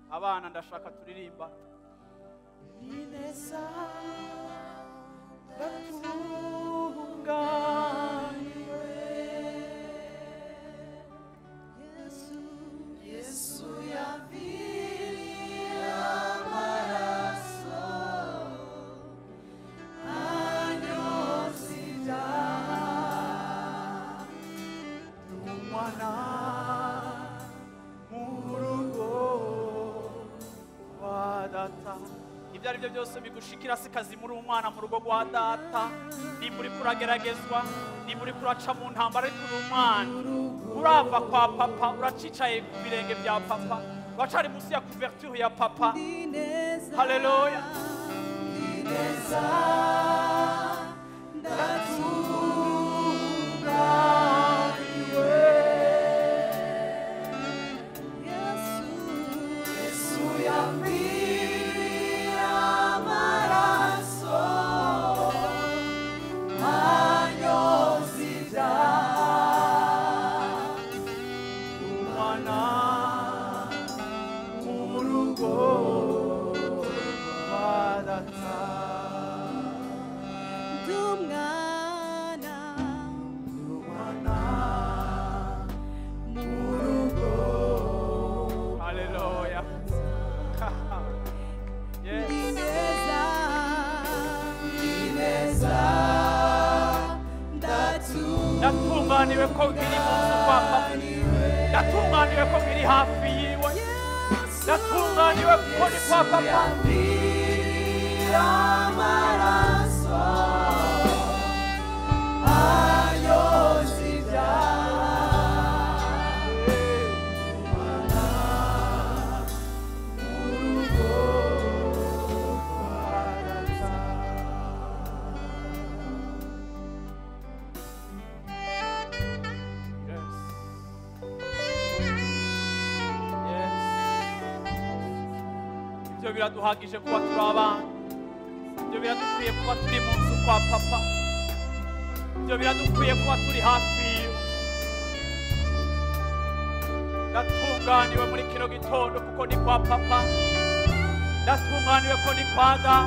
abana ndashaka turirimba ineza ndatunganiwe yesu yaviriye amaraso anyoza ibyaha umwana mu rugo rwa data ibyo ari byo byose bigushikira si kazi muri umwana mu rugo rwa data nimba uri kurageragezwa nimba uri kuraca mu ntambara ariko uri umwana urava kwa papa uracicaye ku birenge bya papa uracari munsi ya kuverture ya papa haleluya ineza ndatunganiwe yesu yaviriye amaraso anyoza ibyaha umwana mu rugo rwa data Dumwana umwana mu rugo haleluya yes ineza ineza ndatunganiwe ko biri mu nzu kwa papa ndatunganiwe ko biri hafi yiwe ndatunganiwe ko ni kwa papa yaviriye amaraso anyoza ibyaha umwana mu rugo rwa data Yes. Yes. ibyo biraduhagije kuba turi abana ibyo biradukwiye kuba turi mu nzu kwa papa ibyo biradukwiye kuba turi hafi yiwe ndatunganiwe muri kino gitondo kuko ni kwa papa ndatunganiwe ko ni kwa data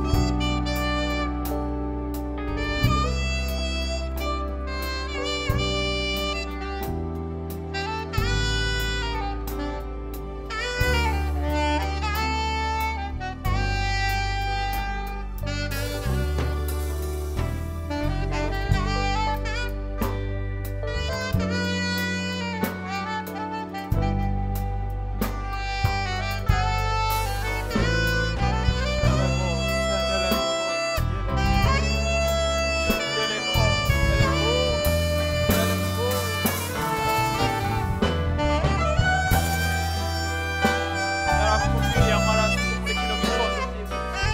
yarakubwiye amaraso muri kino gitondo cyiza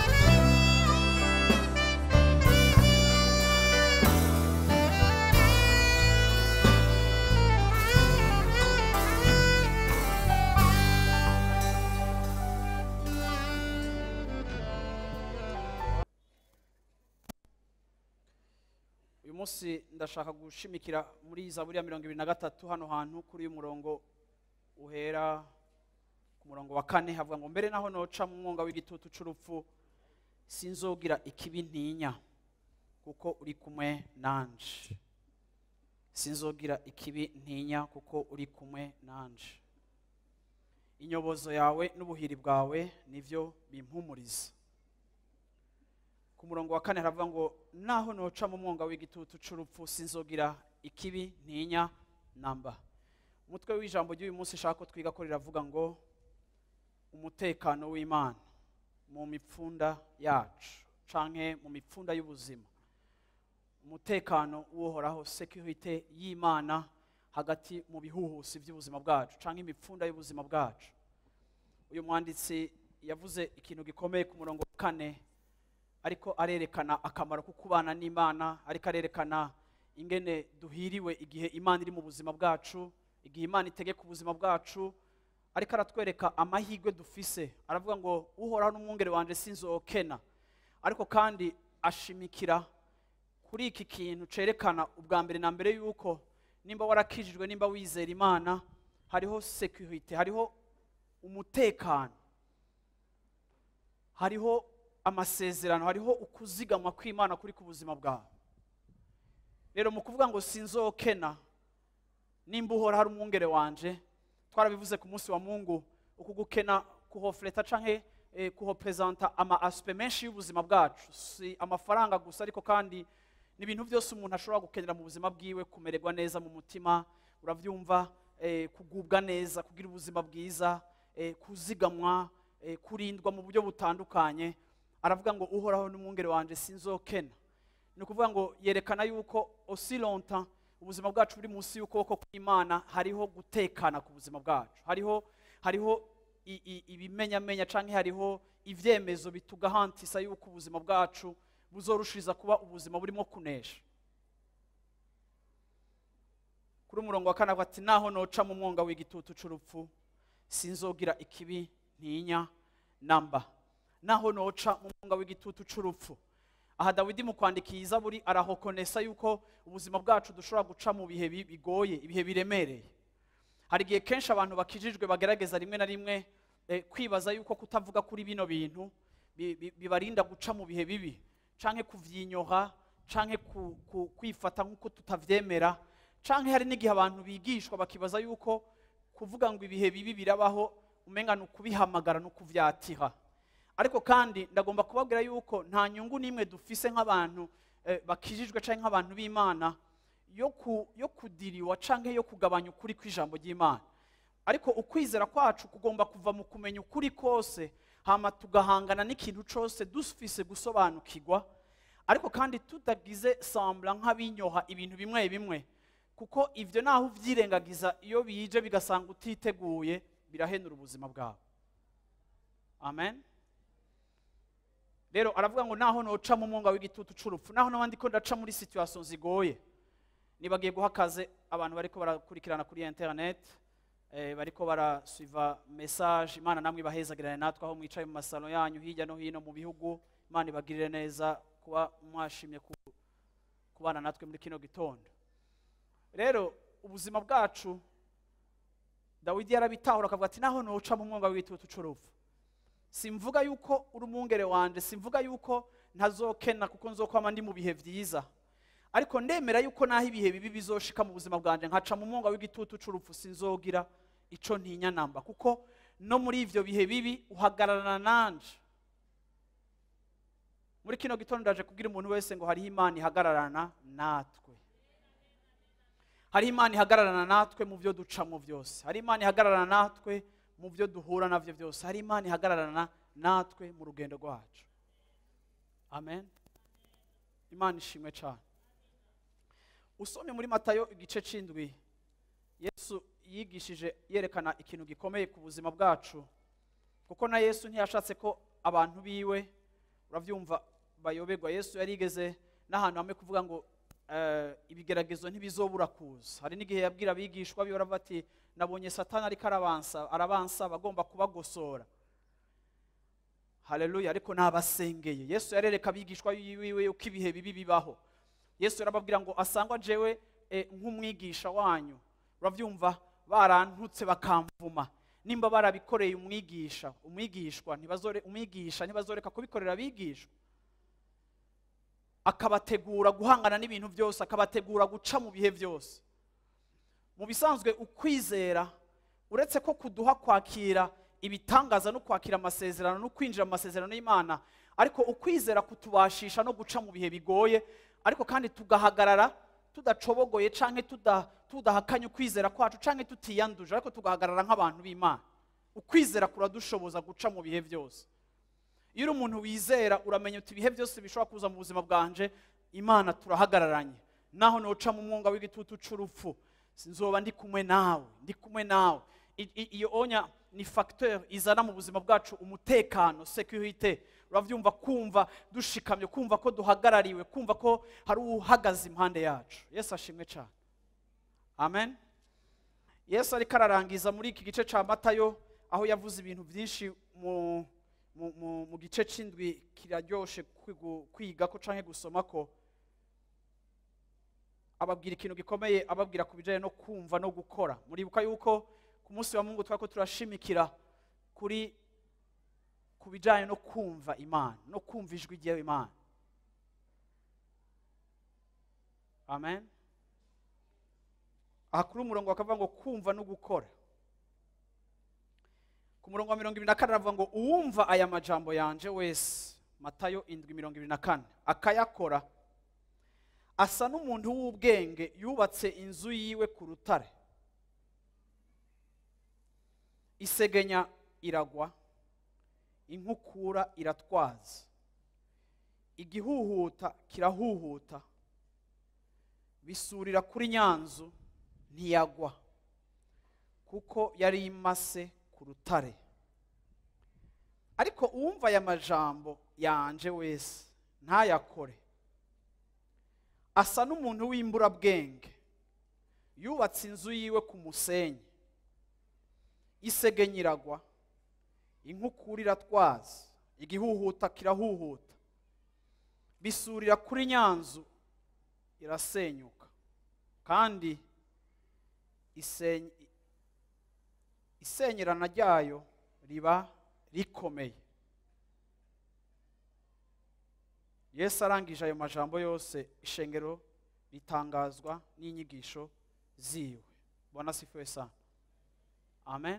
uyu munsi ndashaka gushimikira muri zaburi ya mirongo ibiri na gatatu hano hantu kuri uyu murongo uhera ku murongo wa kane havuga ngo mbere naho noca mu mwonga w'igitutu c'urupfu sinzogira ikibi ntinya kuko uri kumwe nanje sinzogira ikibi ntinya kuko uri kumwe nanje inyobozo yawe n'ubuhiri bwawe nivyo bimpumuriza ku murongo wa kane haravuga ngo naho noca mu mwonga w'igitutu c'urupfu sinzogira ikibi ntinya namba umutwe w'ijambo ry'uyu munsi shaka ko twiga ko riravuga ngo umutekano w'imana mu mipfunda yacu canke mu mipfunda y'ubuzima umutekano w'uhoraho sekirite y'imana hagati mu bihuhusi by'ubuzima bwacu canke imipfunda y'ubuzima bwacu uyu mwanditsi yavuze ikintu gikomeye ku murongo wa kane ariko arerekana akamaro ko kubana n'imana ariko arerekana ingene duhiriwe igihe imana iri mu buzima bwacu igihe imana itegeka ubuzima bwacu ariko aratwereka amahirwe dufise aravuga ngo uhoraho n'umwungere wanje sinzokena ariko kandi ashimikira kuri iki kintu cerekana ubwa mbere na mbere yuko nimba warakijijwe nimba wizera imana hariho security hariho umutekano hariho amasezerano hariho ukuzigamwa kw'imana kuri ku buzima bwawe rero mu kuvuga ngo sinzokena nimba uhora hari umwungere wanje twarabivuze ku munsi wa mungu uku gukena kuhofureta canke eh, kuhopresenta ama asipe menshi y'ubuzima bwacu si amafaranga gusa ariko kandi ni ibintu byose umuntu ashobora gukenera mu buzima bwiwe kumererwa neza mu mutima urabyumva eh, kugubwa neza kugira ubuzima bwiza eh, kuzigamwa eh, kurindwa mu buryo butandukanye aravuga ngo uhoraho n'umwungere wanje sinzokena ni ukuvuga ngo yerekana yuko aussi longtemps ubuzima bwacu buri munsi y'ukuboko kw'imana hariho gutekana ku buzima bwacu hariho hariho i- i- ibimenyamenya cyangwa hariho ibyemezo bitugahantisa yuko ubuzima bwacu buzorushiriza kuba ubuzima burimo kunesha kuri umurongo wa kane avuga ati naho noca mu mwonga w'igitutu c'urupfu sinzogira ikibi ntinya namba naho noca mu mwonga w'igitutu c'urupfu aha dawidi mu kwandika iyi zaburi arahokonesa yuko ubuzima bwacu dushobora guca mu bihe bi- bigoye ibihe biremereye hari igihe kenshi abantu bakijijwe bagerageza rimwe na rimwe eh, kwibaza yuko kutavuga kuri bino bintu bi- bi- bibarinda guca mu bihe bibi canke kuvyinyoha canke ku- ku- kwifata nk'uko tutavyemera canke hari n'igihe abantu bigishwa bakibaza yuko kuvuga ngo ibihe bibi birabaho umenga ni ukubihamagara no kuvyatiha ariko kandi ndagomba kubabwira yuko nta nyungu n'imwe dufise nk'abantu eh, bakijijwe canke nk'abantu b'imana yo ku- yo kudiriwa canke yo kugabanya ukuri kw'ijambo ry'imana ariko ukwizera kwacu kugomba kuva mu kumenya ukuri kose hama tugahangana n'ikintu cose dufise gusobanukirwa ariko kandi tutagize sambla nk'abinyoha ibintu bimwe bimwe kuko ivyo naho uvyirengagiza iyo bije bigasanga utiteguye birahenura ubuzima bwawe amen rero aravuga ngo naho noca mu mwonga w'igitutu c'urupfu naho n'abandi ko ndaca muri situation zigoye nibagiye guha akaze abantu bariko barakurikirana kuri internet eh, bariko barasuiva message imana namwe ibahezagirane natwe aho mwicaye mu masalo yanyu hirya no hino mu bihugu imana ibagirire neza kuba mwashimye ku, kubana natwe muri kino gitondo rero ubuzima bwacu dawidi yarabitahura akavuga ati naho noca mu mwonga w'igitutu c'urupfu simvuga yuko uri umwungere wanje simvuga yuko ntazokena kuko nzokwama ndi mu bihe vyiza ariko ndemera yuko naho ibihe bibi bizoshika mu buzima bwanje nkaca mu mwonga w'igitutu c'urupfu sinzogira ico ntinya namba kuko no muri ivyo bihe bibi uhagararana nanje muri kino gitondo ndaje kubwira umuntu wese ngo hariho imana ihagararana natwe hariho imana ihagararana natwe mu byo ducamo byose hari imana ihagararana natwe mu byo duhura navyo byose hari imana ihagararana natwe mu rugendo rwacu amen imana ishimwe cyane usomye muri matayo igice c'indwi yesu yigishije yerekana ikintu gikomeye ku buzima bwacu kuko na yesu ntiyashatse ko abantu biwe urabyumva bayoberwa yesu yarigeze n'ahantu hamwe kuvuga ngo eh, ibigeragezo ntibizobura kuza hari n'igihe yabwira abigishwa biwe aravuga ati nabonye satani ariko arabansa arabansa bagomba kubagosora haleluya ariko nabasengeye yesu yarereka abigishwa biwe uko ibihe bibi bibaho yesu yarababwira ngo asangwa jewe eh, nk'umwigisha wanyu urabyumva barantutse bakamvuma nimba barabikoreye umwigisha umwigishwa ntibazore umwigisha ntibazoreka kubikorera abigishwa akabategura guhangana n'ibintu byose akabategura guca mu bihe byose mu bisanzwe ukwizera uretse ko kuduha kwakira ibitangaza no kwakira amasezerano no kwinjira mu masezerano y'imana ariko ukwizera kutubashisha no guca mu bihe bigoye ariko kandi tugahagarara tudacobogoye canke tuda- tudahakanye ukwizera kwacu canke tutiyanduje ariko tugahagarara nk'abantu b'imana ukwizera kuradushoboza guca mu bihe byose iyo uri umuntu wizera uramenya uti ibihe byose bishobora kuza mu buzima bwanje imana turahagararanye naho noca mu mwonga w'igitutu c'urupfu nzoba ndi kumwe nawe ndi kumwe nawe I- i- iyo onya ni facteur izana mu buzima bwacu umutekano securite uravyumva kumva dushikamye kumva ko duhagarariwe kumva ko hari uhagaze impande yacu yesu ashimwe cyane amen yesu ariko ararangiza muri iki gice cya matayo aho yavuze ibintu byinshi mu, mu, mu, mu gice c'indwi kiraryoshe kwigu- kwiga ko canke gusoma ko ababwira ikintu gikomeye ababwira ku bijyanye no kumva no gukora muribuka yuko ku munsi wa mungu twari ko turashimikira kuri ku bijyanye no kumva imana no kumva ijwi ry'imana amen aha kuri umurongo bakavuga ngo kumva no gukora ku murongo wa mirongo ibiri na kane aravuga ngo uwumva aya majambo yanje wese matayo indwi mirongo ibiri na kane akayakora asa n'umuntu w'ubwenge yubatse inzu yiwe ku rutare isegenya iragwa inkukura iratwaza igihuhuta kirahuhuta bisurira kuri nyanzu ntiyagwa kuko yari imase ku rutare ariko uwumva aya majambo yanje wese ntayakore asa n'umuntu w'imburabwenge yubatse inzu yiwe ku musenyi isegenya iragwa inkukura iratwaza igihuhuta kirahuhuta bisurira kuri nyanzu irasenyuka kandi iseny- isenyerana ryayo riba rikomeye yesu arangije ayo majambo yose ishengero ritangazwa n'inyigisho ziwe bwana sifuwe sana amen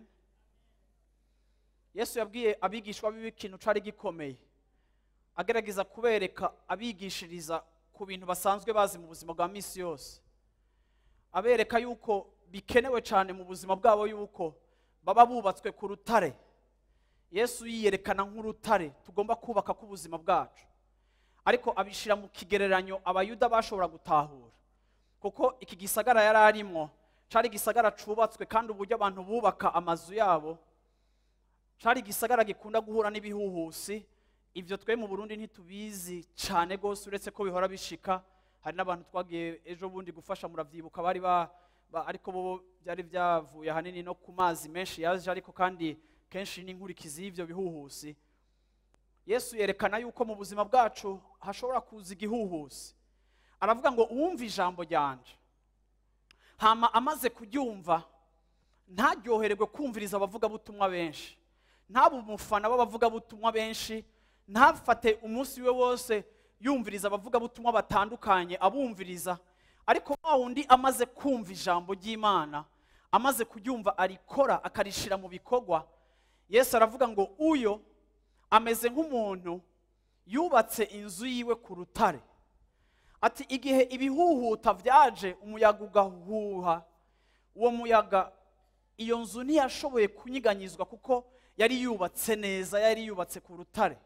yesu yabwiye abigishwa biwe ikintu cari gikomeye agerageza kubereka abigishiriza ku bintu basanzwe bazi mu buzima bwa misi yose abereka yuko bikenewe cyane mu buzima bwabo yuko baba bubatswe ku rutare yesu yiyerekana nk'urutare tugomba kubaka k'ubuzima bwacu ariko abishyira mu kigereranyo abayuda bashobora gutahura kuko iki gisagara yari arimo cyari igisagara cyubatswe kandi uburyo abantu bubaka amazu yabo cyari igisagara gikunda guhura n'ibihuhusi ibyo twe mu burundi ntitubizi cyane rwose uretse ko bihora bishika hari n'abantu twagiye ejo bundi gufasha muravyibuka bari ba, ba ariko bo byari byavuye ahanini no ku mazi menshi yaje ariko kandi kenshi n'inkurikizi y'ivyo bihuhusi yesu yerekana yuko mu buzima bwacu hashobora kuza igihuhusi aravuga ngo uwumva ijambo ryanje hama amaze kuryumva ntaryohererwe kumviriza abavugabutumwa benshi ntabe umufana w'abavugabutumwa benshi ntafate umunsi we wose yumviriza abavugabutumwa batandukanye abumviriza ariko wa wundi amaze kumva ijambo ry'imana amaze kuryumva arikora akarishira mu bikorwa yesu aravuga ngo uyo ameze nk'umuntu yubatse inzu yiwe ku rutare ati igihe ibihuhuta byaje umuyaga ugahuha uwo muyaga iyo nzu ntiyashoboye kunyiganyizwa kuko yari yubatse neza yari yubatse ku rutare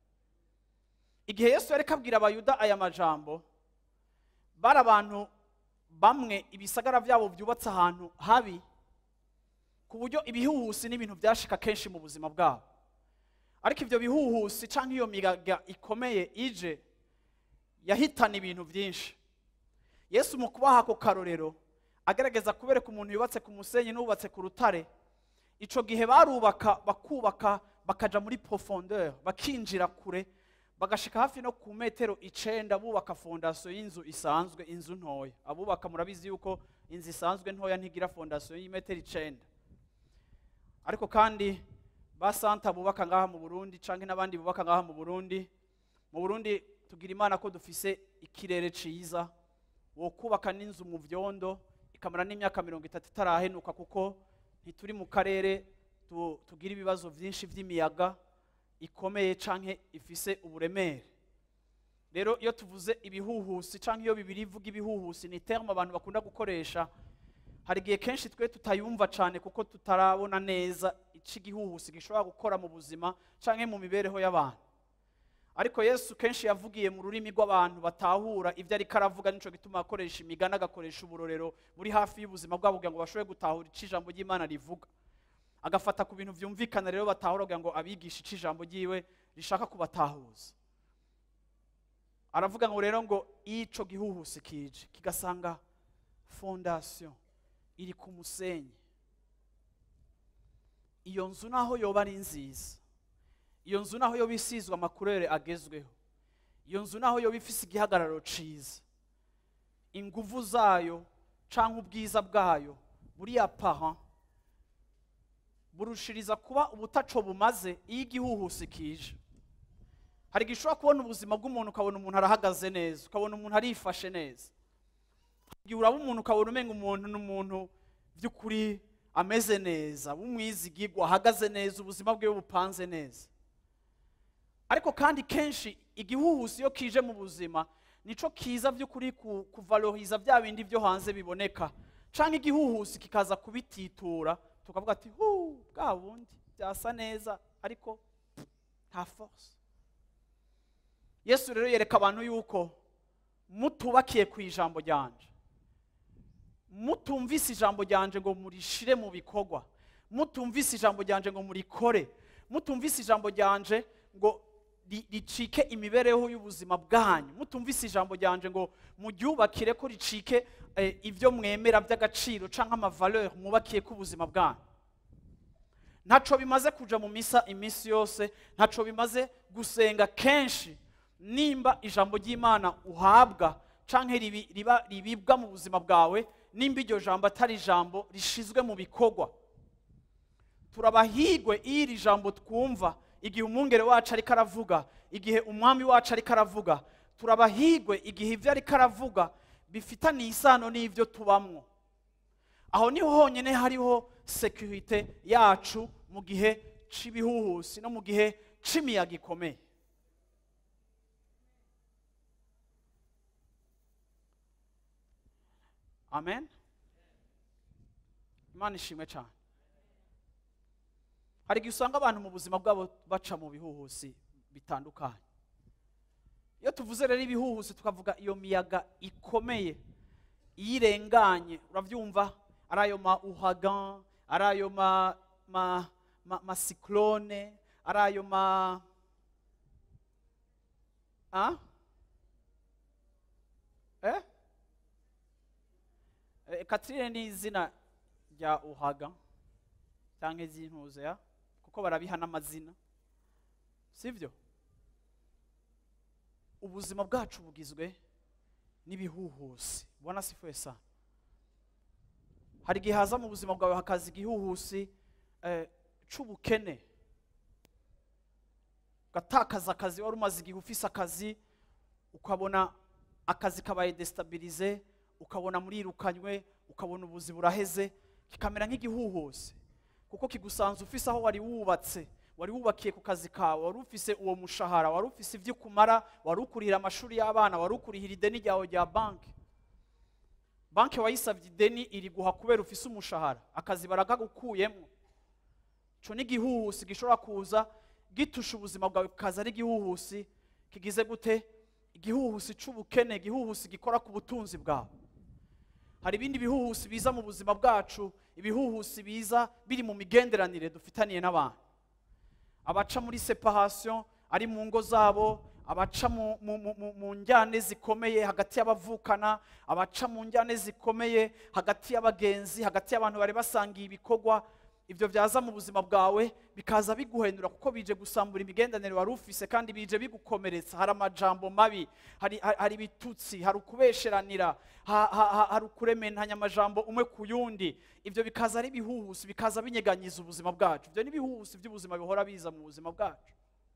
igihe yesu yari kabwira abayuda aya majambo bari abantu bamwe ibisagara byabo byubatse ahantu habi ku buryo ibihuhusi n'ibintu byashika kenshi mu buzima bwabo ariko ibyo bihuhusi cyangwa iyo miyaga ikomeye ije yahitana ibintu byinshi yesu mu kubaha ako karorero agerageza kubereka umuntu yubatse ku musenyi n'ubatse ku rutare icyo gihe barubaka bakubaka bakaja muri profondeur bakinjira kure bagashika hafi no ku metero icenda bubaka fondasiyo y'inzu isanzwe inzu ntoya abubaka murabizi yuko inzu isanzwe ntoya ntigira fondasiyo y'imetero icenda ariko kandi ba santa bubaka ngaha mu burundi canke n'abandi bubaka ngaha mu burundi mu burundi tugira imana ko dufise ikirere ciza wo kubaka n'inzu mu vyondo ikamara n'imyaka mirongo itatu itarahenuka kuko ntituri mu karere tu- tugira ibibazo vyinshi vy'imiyaga ikomeye canke ifise uburemere rero iyo tuvuze ibihuhusi canke iyo bibiri ivuga ibihuhusi ni terme abantu bakunda gukoresha hari igihe kenshi twe tutayumva cyane kuko tutarabona neza ico igihuhusi gishobora gukora mu buzima canke mu mibereho y'abantu ariko yesu kenshi yavugiye mu rurimi rw'abantu batahura ibyo ariko aravuga nico gituma akoresha imigani agakoresha uburorero buri hafi y'ubuzima bwabo kugira ngo bashobore gutahura ico ijambo ry'imana rivuga agafata ku bintu byumvikana rero batahura kugira ngo abigishe ico ijambo ryiwe rishaka kubatahuza aravuga ngo rero ngo ico gihuhusi kije kigasanga fondasiyo iri ku musenyi iyo nzu naho yoba ari nziza iyo nzu naho yoba isizwe amakurere agezweho iyo nzu naho yoba ifise igihagararo ciza inguvu zayo canke ubwiza bwayo buriya paha burushiriza kuba ubutaco bumaze iyo igihuhusi kije hari igihe ushobora kubona ubuzima bw'umuntu ukabona umuntu arahagaze neza ukabona umuntu arifashe neza Hari igihe uraba umuntu ukabona umenga umuntu ni umuntu by'ukuri ameze neza w'umwizigirwa ahagaze neza ubuzima bwe bupanze neza ariko kandi kenshi igihuhusi iyo kije mu buzima nico kiza by'ukuri ku- kuvaloriza bya bindi byo hanze biboneka cyangwa igihuhusi kikaza kubititura tukavuga ati hu bwa bundi byasa neza ariko nta force yesu rero yereka abantu yuko mutubakiye ku ijambo ryanje mutumvise ijambo ryanje ngo murishire mu bikorwa mutumvise ijambo ryanje ngo murikore mutumvise ijambo ryanje ngo ri- ricike imibereho y'ubuzima bwanyu mutumvise ijambo ryanje ngo muryubakire ko ricike eh, ibyo mwemera by'agaciro cyangwa amavaleur mwubakiye ko ubuzima bwanyu ntaco bimaze kuja mu misa iminsi yose ntaco bimaze gusenga kenshi nimba ijambo ry'imana uhabwa canke ribi- riba ribibwa mu buzima bwawe nimba iryo jambo atari ijambo rishizwe mu bikorwa turabahigwe iyo iri jambo twumva igihe umwungere wacu ariko aravuga igihe umwami wacu ariko aravuga turabahigwe igihe ibyo ariko aravuga bifitaniye isano n'ibyo tubamwo aho niho honyine hariho sekirite yacu mu gihe cy'ibihuhusi no mu gihe cy'imiyaga ikomeye amen imana ishimwe cyane hari igihe usanga abantu mu buzima bwabo baca mu bihuhusi bitandukanye iyo tuvuze rero ibihuhusi tukavuga iyo miyaga ikomeye iyo irenganye urabyumva ari ayo ma uhagan ari ayo ma ma ma, ma cyclone ari ayo ma ah? eh? Eh, Catherine ni izina rya uhaga cyangwa iz'intuze ya kuko barabiha n'amazina sibyo ubuzima bwacu bugizwe n'ibihuhusi ubona sifuye sana hari igihe haza mu buzima bwawe hakaza igihuhusi eh, c'ubukene ugatakaza akazi wari umaze igihe ufise akazi ukabona akazi kabaye desitabilize ukabona murirukanywe ukabona ubuzi buraheze kikamera nk'igihuhusi kuko kigusanze ufise aho wari wubatse wari wubakiye ku kazi kawe wari ufise uwo mushahara wari ufise ibyo ukumara wari ukurihira amashuri y'abana wari ukurihira ideni ryawe rya banki banki wayisabye ideni iri guha kubera ufise umushahara akazi baragagukuyemo ico ni igihuhusi gishobora kuza gitusha ubuzima bwawe kaza ari igihuhusi kigize gute igihuhusi c'ubukene igihuhusi gikora ku butunzi bwawe hari ibindi bihuhusi biza mu buzima bwacu ibihuhusi biza biri mu migenderanire dufitaniye n'abantu abaca muri separation ari mu ngo zabo abaca mu, mu, mu, mu, mu njyane zikomeye hagati y'abavukana abaca mu njyane zikomeye hagati y'abagenzi hagati y'abantu bari basangiye ibikorwa ibyo byaza mu buzima bwawe bikaza biguhendura kuko bije gusambura imigendanire wari ufise kandi bije bigukomeretsa hari amajambo mabi hari, hari, hari ibitutsi hari ukubesheranira ha, ha, ha, hari ukurementanya amajambo umwe ku yundi ibyo bikaza ari ibihuhusi bikaza binyeganyiza ubuzima bwacu ibyo ni ibihuhusi by'ubuzima bihora biza mu buzima bwacu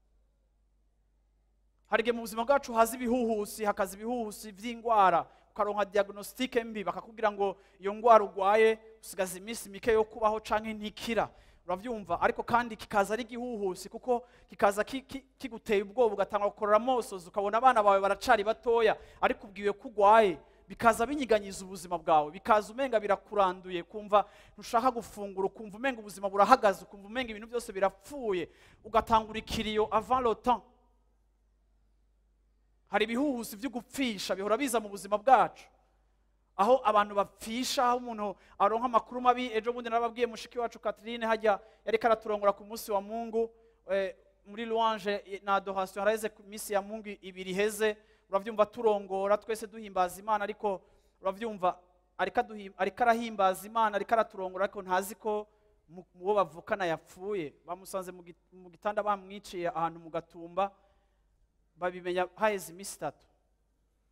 hari igihe mu buzima bwacu haza ibihuhusi hakaza ibihuhusi by'indwara ukaronka diagnostique mbi bakakubwira ngo iyo ndwara urwaye usigaza iminsi mike yo kubaho canke ntikira urabyumva ariko kandi kikaza ari igihuhusi kuko kikaza ki- ki- kiguteye ubwoba ugatanga gukorora amosozi ukabona abana bawe baracari batoya ariko ubwiwe ko urwaye bikaza binyiganyiza ubuzima bwawe bikaza umenga birakuranduye kumva ntushaka gufungura ukumva umenga ubuzima burahagaze ukumva umenga ibintu byose birapfuye ugatangura ikiriyo avant le temps hari ibihuhusi byo gupfisha bihora biza mu buzima bwacu aho abantu bapfisha aho umuntu aronka amakuru mabi ejo bundi narababwiye mushiki wacu Catherine hajya yari karaturongora ku munsi wa Mungu eh, muri louange eh, na adoration haraheze ku minsi ya Mungu ibiri heze uravyumva turongora twese duhimbaza Imana ariko uravyumva ariko aduhim- ariko arahimbaza Imana ariko araturongora ariko ntazi ko mu- uwo bavukana yapfuye bamusanze mu git- mu gitanda bamwiciye ahantu mu gatumba babimenya haheze iminsi itatu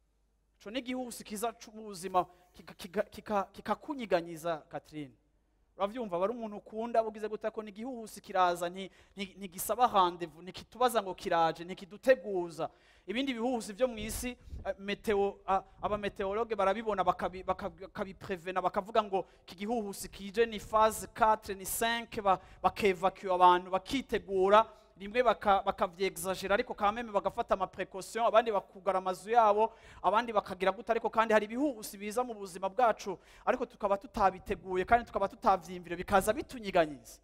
ico ni igihuhusi kiza c'ubuzima kika- kika- kika- kikakunyiganyiza Catherine urabyumva aba ari umuntu ukunda ugize gute ko n'igihuhusi kiraza nti- nti- ntigisaba handevu ntikitubaza ngo kiraje ntikiduteguza ibindi bihuhusi byo mu isi eh, meteo ah, abameteorologe barabibona bakabi- bakabi- bakabiprevena bakavuga ngo iki gihuhusi kije ni phase 4 ni 5 ba- bakevacuer abantu bakitegura rimwe baka- bakavyexagera ariko kameme bagafata amaprecaution abandi bakugara amazu yabo abandi bakagira gute ariko kandi hari ibihuhusi biza mu buzima bwacu ariko tukaba tutabiteguye kandi tukaba tutavyimvire bikaza bitunyiganyiza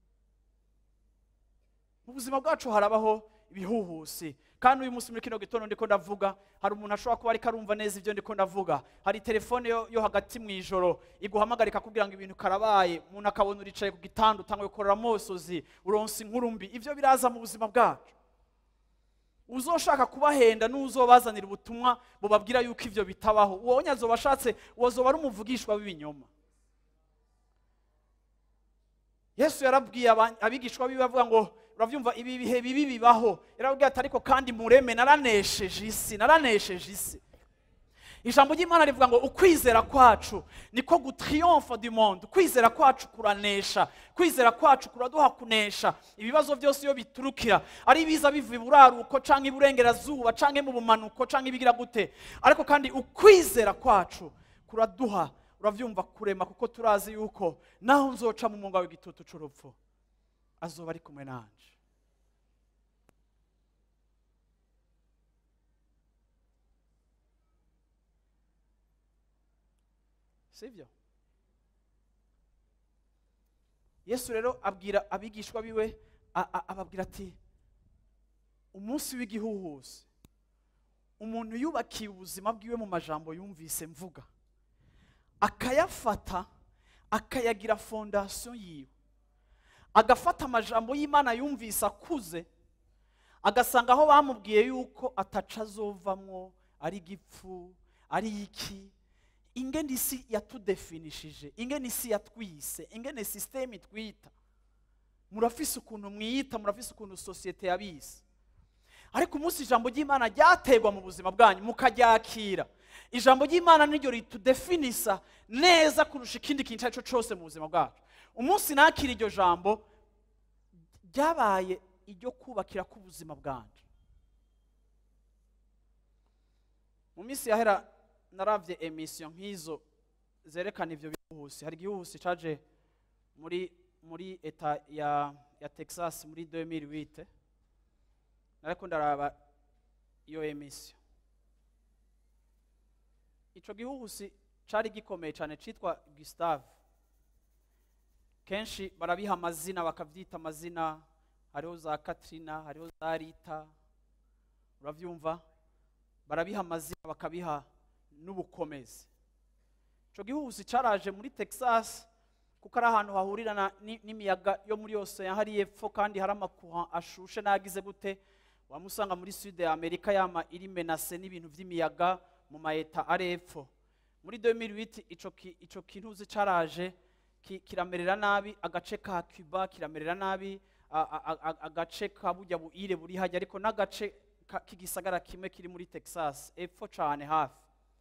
mu buzima bwacu harabaho ibihuhusi kandi uyu munsi muri kino gitondo ndiko ndavuga hari umuntu ashobora kuba ariko arumva neza ibyo ndiko ndavuga hari telefone yo, yo hagati mu ijoro iguhamagara ikakubwira ngo ibintu karabaye umuntu akabona uricaye ku gitanda utanga gukorera amosozi uronsa inkuru mbi ibyo biraza mu buzima bwacu uzoshaka kubahenda n'uzobazanira ubutumwa bubabwira yuko ibyo bitabaho uwo nyazoba ashatse uwo zoba ari umuvugishwa w'ibinyoma yesu yarabwiye aba- abigishwa biwe avuga ngo urabyumva ibi bihe bibi bibaho yarababwiye ati ariko kandi mureme naranesheje isi naranesheje isi ijambo ry'imana rivuga ngo ukwizera kwacu niko gutriyomfa du monde kwizera kwacu kuranesha kwizera kwacu kuraduha kunesha ibibazo byose iyo biturukira ari ibiza biva iburaruko canke iburengerazuba canke mu bumanuko canke ibigira gute ariko kandi ukwizera kwacu kuraduha uravyumva kurema kuko turazi yuko naho nzoca mu munga w'igitutu c'urupfu azoba ari kumwe nanje sibyo yesu rero abwira abigishwa biwe a- a- ababwira ati umunsi w'igihuhusi umuntu yubakiye ubuzima bwiwe mu majambo yumvise mvuga akayafata akayagira fondasiyo yiwe agafata amajambo y'imana yumvise akuze agasanga aho bamubwiye yuko ataca azovamwo ari igipfu ari iki ingene isi yatudefinishije ingene isi yatwise ingene sisiteme itwita murafise ukuntu mwiyita murafise ukuntu sosiyete yabise ariko umunsi ijambo ry'imana ryategwa mu buzima bwanyu mukaryakira ijambo ry'imana niryo ritudefinisa neza kurusha ikindi kintu icyo ari cyo cyose mu buzima bwacu umunsi nakira iryo jambo ryabaye iryo kubakira k'ubuzima bwanjye mu minsi yahera naravye emisiyo nk'izo zerekana ivyo bihuhusi hari igihuhusi caje muri muri eta ya ya texas muri 2008 nariko ndaraba iyo emisiyo ico gihuhusi cari gikomeye cane citwa gustave kenshi barabiha amazina bakavyita amazina hariho za katrina hariho za rita uravyumva barabiha amazina bakabiha n'ubukomezi ico gihuhusi caraje muri texas kuko ari ahantu hahurirana ni- n'imiyaga yo muri yose hari epfo kandi hari amakuha ashushe n'agize gute wamusanga muri sud ya amerika yama iri menase n'ibintu vy'imiyaga mu maeta ari epfo muri 2008 ico ki- ico kintuzi caraje ki- kiramerera nabi agace ka cuba kiramerera nabi a- a- a- agace ka burya buire buri hajya ariko n'agace ka- k'igisagara kimwe kiri muri texas epfo cane hafi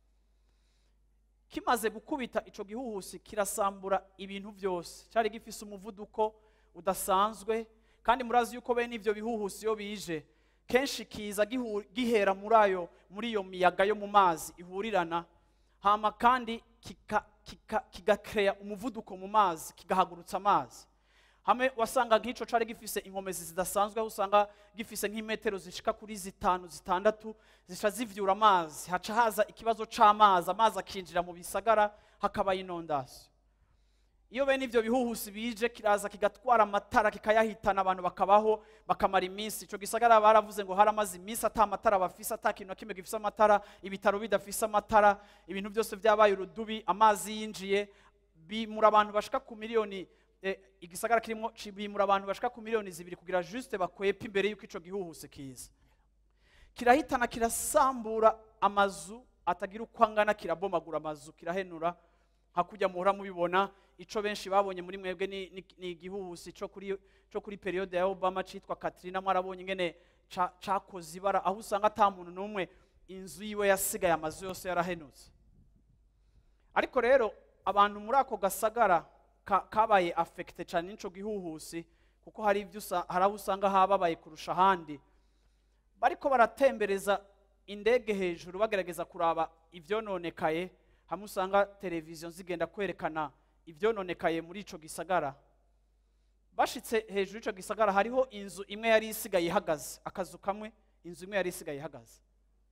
kimaze gukubita ico gihuhusi kirasambura ibintu byose cyari gifise umuvuduko udasanzwe kandi murazi yuko bene ivyo bihuhusi iyo bije kenshi kiza gihu- gihera muri ayo muri iyo miyaga yo mu mazi ihurirana hama kandi kika- kika- kigakeya umuvuduko mu mazi kigahagurutsa amazi hamwe wasanga nk'ico cari gifise inkomezi zidasanzwe aho usanga gifise nk'imetero zishika kuri zitanu zitandatu zica zivyura amazi haca haza ikibazo c'amazi amazi akinjira mu bisagara hakaba inondasiyo iyo bene ivyo bihuhusi bije kiraza kigatwara amatara kikayahitana abantu bakabaho bakamara iminsi ico gisagara baravuze ngo haramaze iminsi ata matara bafise ata kintu na kimwe gifise amatara ibitaro bidafise amatara ibintu byose vyabaye urudubi amazi yinjiye bimura abantu bashika ku miliyoni eh, igisagara kirimo ci- bimura abantu bashika ku miliyoni zibiri kugira juste bakwepe imbere yuko ico gihuhusi kiza kirahitana kirasambura amazu atagira uko angana kirabomagura amazu kirahenura hakujya muhora mubibona ico benshi babonye muri mwebwe ni, ni, ni igihuhusi co kuri co kuri periode ya Obama citwa Katrina mwarabonye ingene ca- cakoze ibara aho usanga ata muntu n'umwe inzu yiwe yasigaye amazu yose yarahenutse ariko rero abantu muri ako gasagara ka- kabaye afekite cyane n'ico gihuhusi kuko hari ibyo usa- hari aho usanga hababaye kurusha ahandi bariko baratembereza indege hejuru bagerageza kuraba ivyononekaye hamwe usanga televiziyo zigenda kwerekana ivyononekaye muri ico gisagara bashitse hejuru y'ico gisagara hariho inzu imwe yari isigaye ihagaze akazu kamwe inzu imwe yari isigaye ihagaze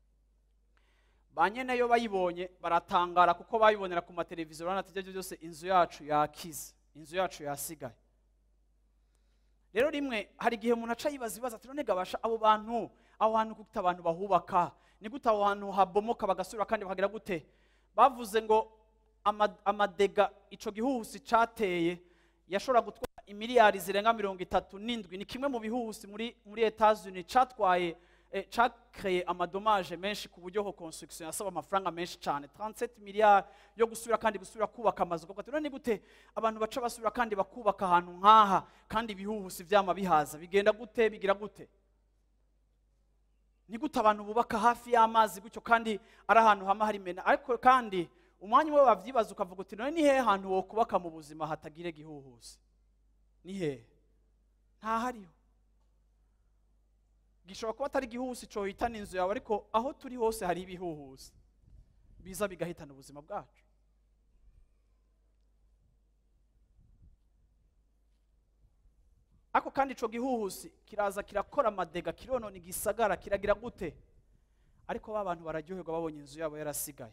ba nyeneyo bayibonye baratangara kuko bayibonera ku mateleviziyo urabona ati ibyo ari byo byose inzu yacu yakize inzu yacu yasigaye rero rimwe hari igihe umuntu aca yibaza ibibazo ati none gabasha abo bantu aho hantu gute abantu bahubaka ni gute aho hantu habomoka bagasubira kandi bakagira gute bavuze ngo ama- amadega ico gihuhusi cateye yashobora gutwara imiliyari zirenga mirongo itatu n'indwi ni kimwe mu bihuhusi muri muri etats-unis catwaye eh, cakreye amadomaje menshi ku buryo ho construction yasaba amafaranga menshi cyane 37 miliyari yo gusubira kandi gusubira kubaka amazu kuko ati none ni gute abantu baca basubira kandi bakubaka ahantu nk'aha kandi ibihuhusi vyama bihaza bigenda gute bigira gute ni gute abantu bubaka hafi y'amazi gutyo kandi ari ahantu hama hari mena ariko kandi umwanya umwe wavyibaza ukavuga uti none ni hehe hantu wo kubaka mu buzima hatagira igihuhusi ni hehe ntahariho gishobora kuba atari igihuhusi cohitana inzu yawe ariko aho turi hose hari ibihuhusi biza bigahitana ubuzima bwacu ariko kandi ico gihuhusi kiraza kirakora amadega kironona igisagara kiragira gute ariko ba bantu bararyoherwa babonye inzu yabo yarasigaye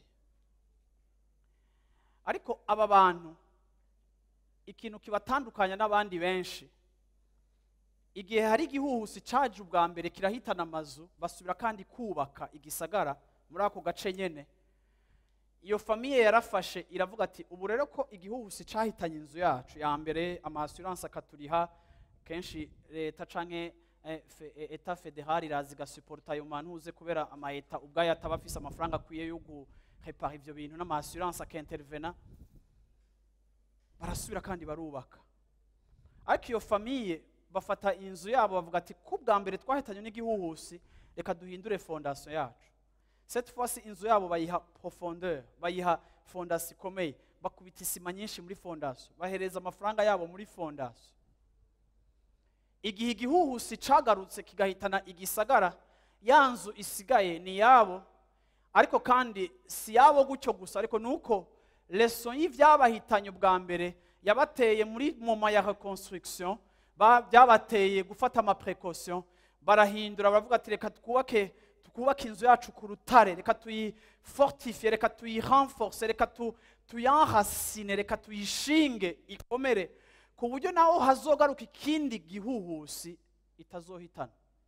ariko aba bantu ikintu kibatandukanya n'abandi benshi igihe hari igihuhusi caje ubwa mbere kirahitana amazu basubira kandi kubaka igisagara muri ako gace nyene iyo famiye yarafashe iravuga ati ubu rero ko igihuhusi cahitanye inzu yacu ya mbere amasuranse akaturiha kenshi leta canke eh, fe- eh, eta federal iraza igasuporta ayo mantuze kubera amaeta ubwayo ataba afise amafaranga akwiye yo guhepara ivyo bintu n'amasuranse akintervena barasubira kandi barubaka ariko iyo famiye bafata inzu yabo bavuga ati ku bwa mbere twahitanye n'igihuhusi reka duhindure fondasiyo yacu cette fois inzu yabo bayiha profondeur bayiha fondasiyo ikomeye bakubita isima nyinshi muri fondasiyo bahereza amafaranga yabo muri fondasiyo igihe igihuhusi cagarutse kigahitana igisagara ya nzu isigaye ni yabo ariko kandi si yabo gutyo gusa ariko ni uko leso y'ivyabahitanye ubwa mbere yabateye muri moma ya reconstruction ba- byabateye gufata amaprecaution barahindura baravuga ati reka twubake twubake inzu yacu ku rutare reka tuyifortifie reka tuyirenforce reka tu- tuyanrasine reka tuyishinge ikomere ku buryo naho hazogaruka ikindi gihuhusi itazohitana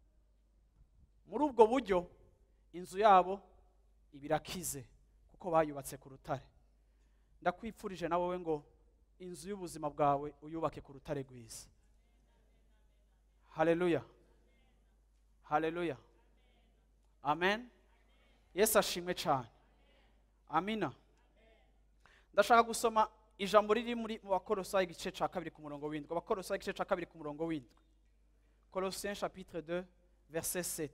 muri ubwo buryo inzu yabo ibirakize kuko bayubatse ku rutare ndakwipfurije na wowe ngo inzu y'ubuzima bwawe uyubake ku rutare rwiza haleluya haleluya amen yesu ashimwe cyane amina ndashaka gusoma ijambo riri muri mu bakorosayi igice cya kabiri ku murongo w'indwi abakorosayi igice cya kabiri ku murongo w'indwi Colossiens chapitre 2 verset 7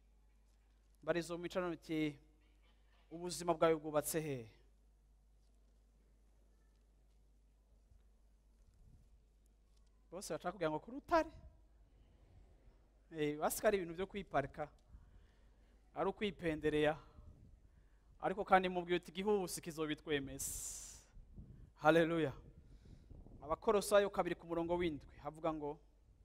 barizo mu micano biti ubuzima bwawe bwubatse hehe bose bashaka kugira ngo ku rutare Eh, basi ko ari ibintu byo kwiparika ari ukwipendereya ariko kandi mubwiye uti igihuhusi kizobitwemeza haleluya abakorosayo kabiri ku murongo w'indwi havuga ngo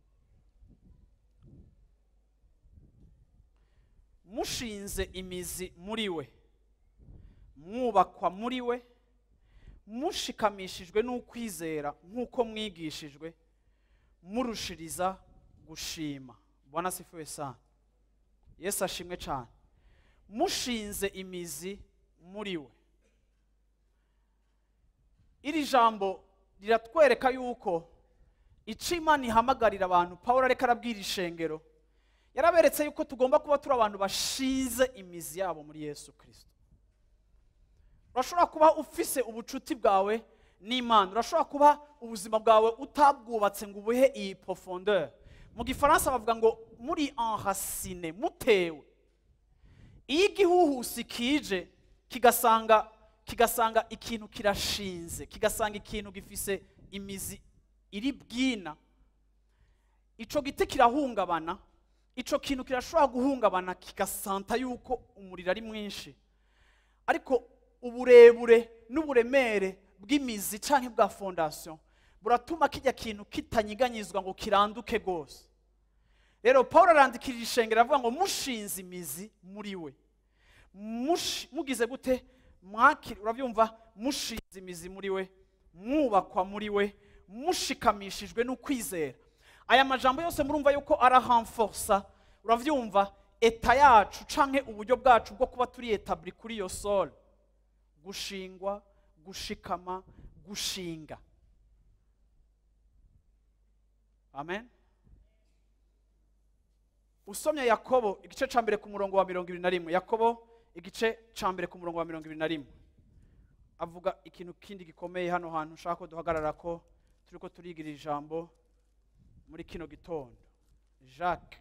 mushinze imizi muri we mwubakwa muri we mushikamishijwe n'ukwizera nk'uko mwigishijwe murushiriza gushima bwana sifuwe sana yesu ashimwe cyane mushinze imizi muri we iri jambo riratwereka yuko icyo imana ihamagarira abantu paul areka arabwira ishengero yaraberetse yuko tugomba kuba turi abantu bashize imizi yabo muri yesu kirisito urashobora kuba ufise ubucuti bwawe n'imana urashobora kuba ubuzima bwawe utabwubatse ngo ubuhe iyi profondeur mu gifaransa bavuga ngo muri enracine mutewe iyo igihuhusi kije kigasanga kigasanga ikintu kirashinze kigasanga ikintu gifise imizi iri bwina ico giti kirahungabana ico kintu kirashobora guhungabana kigasanta yuko umuriro ari mwinshi ariko uburebure n'uburemere bw'imizi canke bwa fondation buratuma kijya kintu kitanyiganyizwa ngo kiranduke rwose rero paul arandikira ishengero avuga ngo mushinze imizi muri we Mushi- mugize gute mwakiri urabyumva mushinze imizi muri we mwubakwa muri we mushikamishijwe n'ukwizera aya majambo yose murumva yuko arahamforsa urabyumva eta yacu canke uburyo bwacu bwo kuba turi etabli kuri iyo sole gushingwa gushikama gushinga amen usomye yakobo igice ca mbere ku murongo wa mirongo ibiri na rimwe yakobo igice ca mbere ku murongo wa mirongo ibiri na rimwe avuga ikintu kindi gikomeye hano hantu ushaka ko duhagarara ko turi ko turigira ijambo muri kino gitondo jacques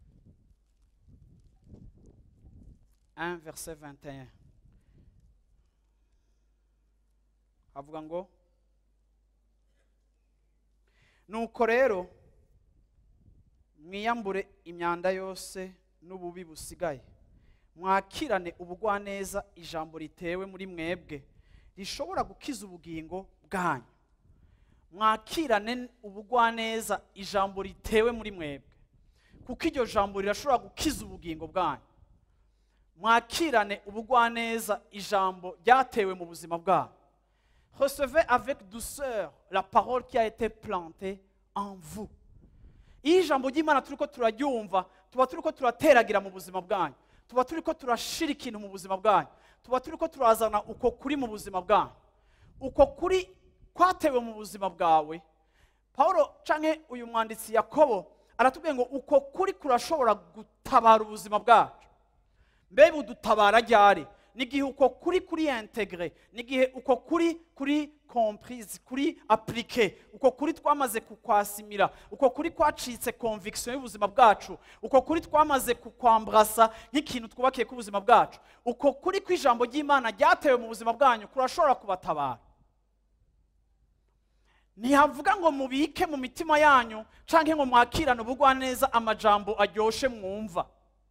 1 verset 21 avuga ngo nuko rero mwiyambure imyanda yose n'ububi busigaye mwakirane ubugwaneza ijambo ritewe muri mwebwe rishobora gukiza ubugingo bwanyu mwakirane ubugwaneza ijambo ritewe muri mwebwe kuko iryo jambo rirashobora gukiza ubugingo bwanyu mwakirane ubugwaneza ijambo ryatewe mu buzima bwanyu recevez avec douceur la parole qui a été plantée en vous iyo ijambo ry'imana turi ko turaryumva tuba turi ko turateragira mu buzima bwanyu tuba turi ko turashira ikintu mu buzima bwanyu tuba turi ko turazana uko kuri mu buzima bwanyu uko kuri kwatewe mu buzima bwawe paul canke uyu mwanditsi yakobo aratubwiye ngo uko kuri kurashobora gutabara ubuzima bwacu mbe budutabara ryari n'igihe uko kuri kuri integre n'igihe uko kuri kuri comprise kuri applique uko kuri twamaze kukwasimira uko kuri kwacitse conviction y'ubuzima bwacu uko kuri twamaze kukwambrasa nk'ikintu twubakiye k'ubuzima bwacu uko kuri kw'ijambo ry'imana ryatewe mu buzima bwanyu kurashobora kubatabara ntihavuga ngo mubike mu mitima yanyu canke ngo mwakirane ubugwaneza amajambo aryoshe mwumva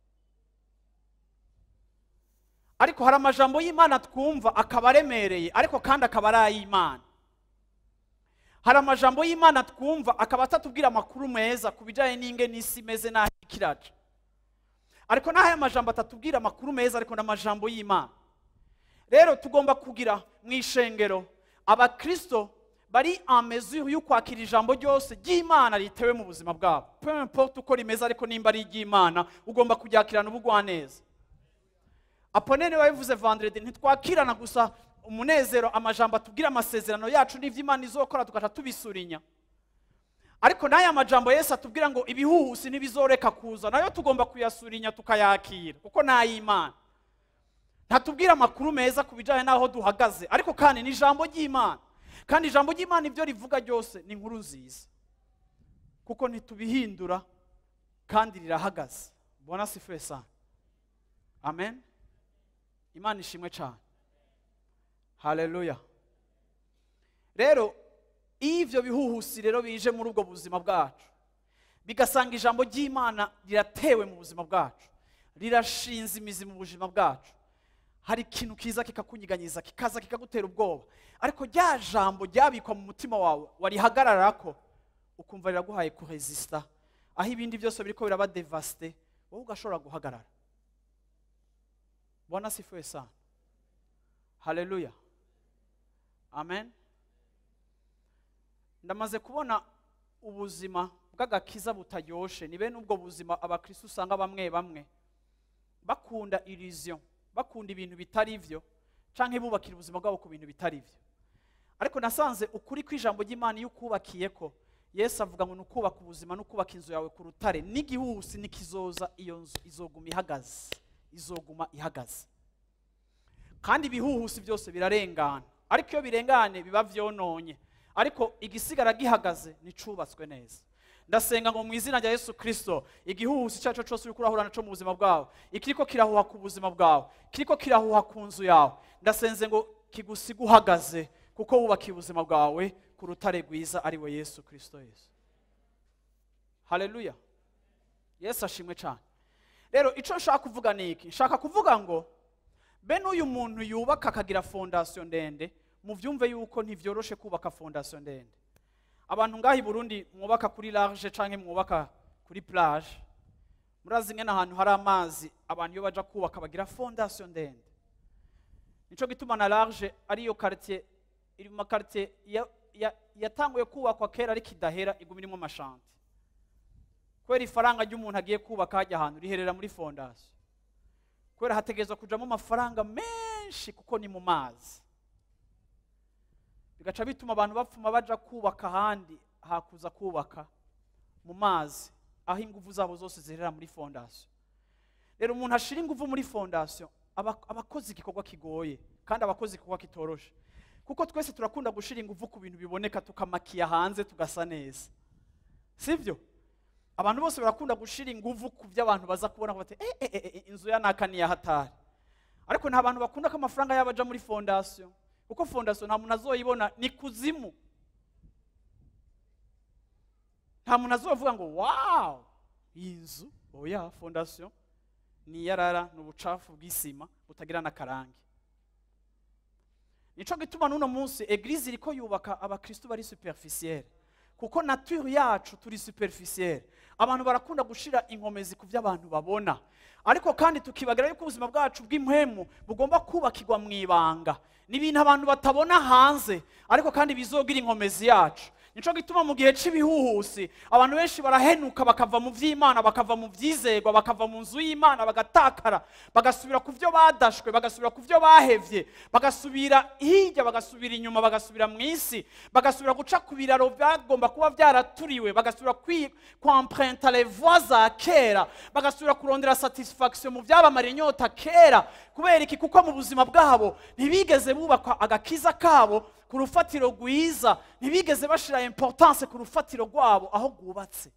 ariko hari amajambo y'imana twumva akaba aremereye ariko kandi akaba ari ay'imana hari amajambo y'imana twumva akaba atatubwira amakuru meza ku bijyanye n'inge n'isi imeze n'aho ikiraca ariko n'aho aya majambo atatubwira amakuru meza ariko ni amajambo y'imana rero tugomba kugira mu ishengero abakristo bari en mesure yo kwakira ijambo ryose ry'imana ritewe mu buzima bwabo peu importe uko rimeze ariko nimba ari iry'imana ugomba kuryakirana ubugwaneza aponene wabivuze vendredi ntitwakirana gusa umunezero amajambo atubwira amasezerano yacu n'ivyo imana izokora tugaca tubisurinya ariko n'aya majambo yesu atubwira ngo ibihuhusi ntibizoreka kuza nayo tugomba kuyasurinya tukayakira kuko ni ay'imana ntatubwira amakuru meza ku bijyanye n'aho duhagaze ariko kandi ni ijambo ry'imana kandi ijambo ry'imana ibyo rivuga ryose ni inkuru nziza kuko ntitubihindura kandi rirahagaze bona si sana amen imana ishimwe cyane haleluya rero iyo ibyo bihuhusi rero bije muri ubwo buzima bwacu bigasanga ijambo ry'imana riratewe mu buzima bwacu rirashinze imizi mu buzima bwacu hari ikintu kiza kikakunyiganyiza kikaza kikagutera ubwoba ariko rya jambo ryabikwa mu mutima wawe warihagarara ko ukumva riraguhaye kuresisita aho ibindi byose biriko biraba devasite wowe ugashobora guhagarara bwana asifiwe sana haleluya amen ndamaze kubona ubuzima bw'agakiza butaryoshe ni bene ubwo buzima abakristo usanga bamwe bamwe bakunda iriziyo bakunda ibintu bitari byo canke bubakira ubuzima bwabo ku bintu bitari byo ariko nasanze ukuri kw'ijambo ry'imana iyo ukubakiye ko yesu avuga ngo ni ukubaka ubuzima no kubaka inzu yawe ku rutare n'igihuhusi nikizoza iyo nzu izoguma ihagaze izoguma ihagaze kandi ibihuhusi byose birarengana ariko iyo birengane biba vyononye ariko igisigara gihagaze nicubatswe neza ndasenga ngo mu izina rya yesu kirisito igihuhusi icyo ari cyo cyose uri kurahura naco mu buzima bwawe ikiriko kirahuha ku buzima bwawe kiriko kirahuha ku nzu yawe ndasenze ngo kigusiga uhagaze kuko wubakiye ubuzima bwawe ku rutare rwiza ari we yesu kirisito yesu haleluya yesu ashimwe cyane rero icyo nshaka kuvuga ni iki nshaka kuvuga ngo bene uyu muntu yubaka akagira fondasiyo ndende mubyumve yuko ntibyoroshe kubaka fondasiyo ndende abantu ngaha i burundi mwubaka kuri large cyangwa mwubaka kuri plage murazi ngene ahantu hari amazi abantu iyo baja kubaka bagira fondasiyo ndende nico gituma na large ariyo quartier iri mu makartier ya- ya- yatanguye kubakwa kera ariko idahera iguma irimo amashanti kubera ifaranga ry'umuntu agiye kubaka hajya ahantu riherera muri fondasiyo kubera hategerezwa kujamo amafaranga menshi kuko ni mu mazi bigaca bituma abantu bapfuma baja kubaka ahandi hakuza kubaka mu mazi aho ingufu zabo zose ziherera muri fondasiyo rero umuntu ashira ingufu muri fondasiyo aba aba akoze igikorwa kigoye kandi aba akoze igikorwa kitoroshe kuko twese turakunda gushira ingufu ku bintu biboneka tukamakiya hanze tugasa neza sibyo abantu bose barakunda gushira ingufu ku byo abantu baza kubona bati eh, eh, eh, eh, inzu ya naka ni hatari ariko nta bantu bakunda ko amafaranga yabo aja muri fondasiyo kuko fondasiyo nta muntu azoyibona ni kuzimu nta muntu azovuga ngo wawu iyi nzu oya fondasiyo ni iyarara ni ubucafu bw'isima butagira n'akarange nico gituma n'uno munsi eglise iriko yubaka abakristu bari superficiel kuko nature yacu turi superficiel abantu barakunda gushira inkomezi ku byo abantu babona ariko kandi tukibagira yuko ubuzima bwacu bw'impwemu bugomba kubakirwa mu ibanga ni ibintu abantu batabona hanze ariko kandi bizogira inkomezi yacu nico gituma mu gihe cy'ibihuhusi abantu benshi barahenuka bakava mu by'imana bakava mu byizerwa bakava mu nzu y'imana bagatakara bagasubira ku byo badashwe bagasubira ku byo bahevye bagasubira hirya bagasubira inyuma bagasubira mu isi bagasubira guca ku biraro byagomba kuba byaraturiwe bagasubira kwi- kwamprenta les voies za kera bagasubira kurondera satisfaction mu byabamara inyota kera kubera iki kuko mu buzima bwabo ntibigeze bubakwa agakiza kabo ku rufatiro rwiza ntibigeze bashira importance ku rufatiro rwabo aho rwubatse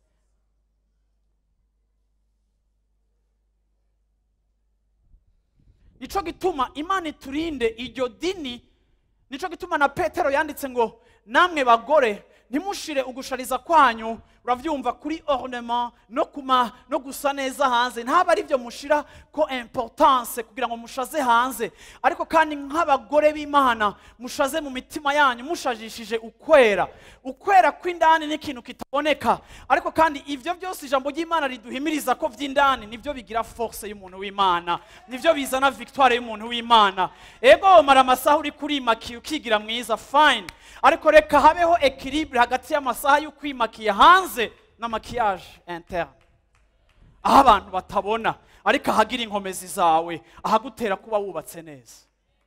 nico gituma imana iturinde iryo dini nico gituma na petero yanditse ngo namwe bagore ntimushire ugushariza kwanyu uravyumva kuri ornement no kuma no gusa neza hanze ntaba ari byo mushira ko importance kugira ngo mushaze hanze ariko kandi nk'abagore b'imana mushaze mu mitima yanyu mushajishije ukwera ukwera kw'indani ni ikintu kitaboneka ariko kandi ivyo byose ijambo ry'imana riduhimiriza ko vy'indani nivyo bigira force y'umuntu w'imana nivyo bizana victoire y'umuntu w'imana ego mara amasaha uri kurimakiye ukigira mwiza fine ariko reka habeho equilibre hagati y'amasaha y'ukwimakiye hanze na maquillage interne aho abantu batabona ariko ahagira inkomezi zawe ahagutera kuba wubatse neza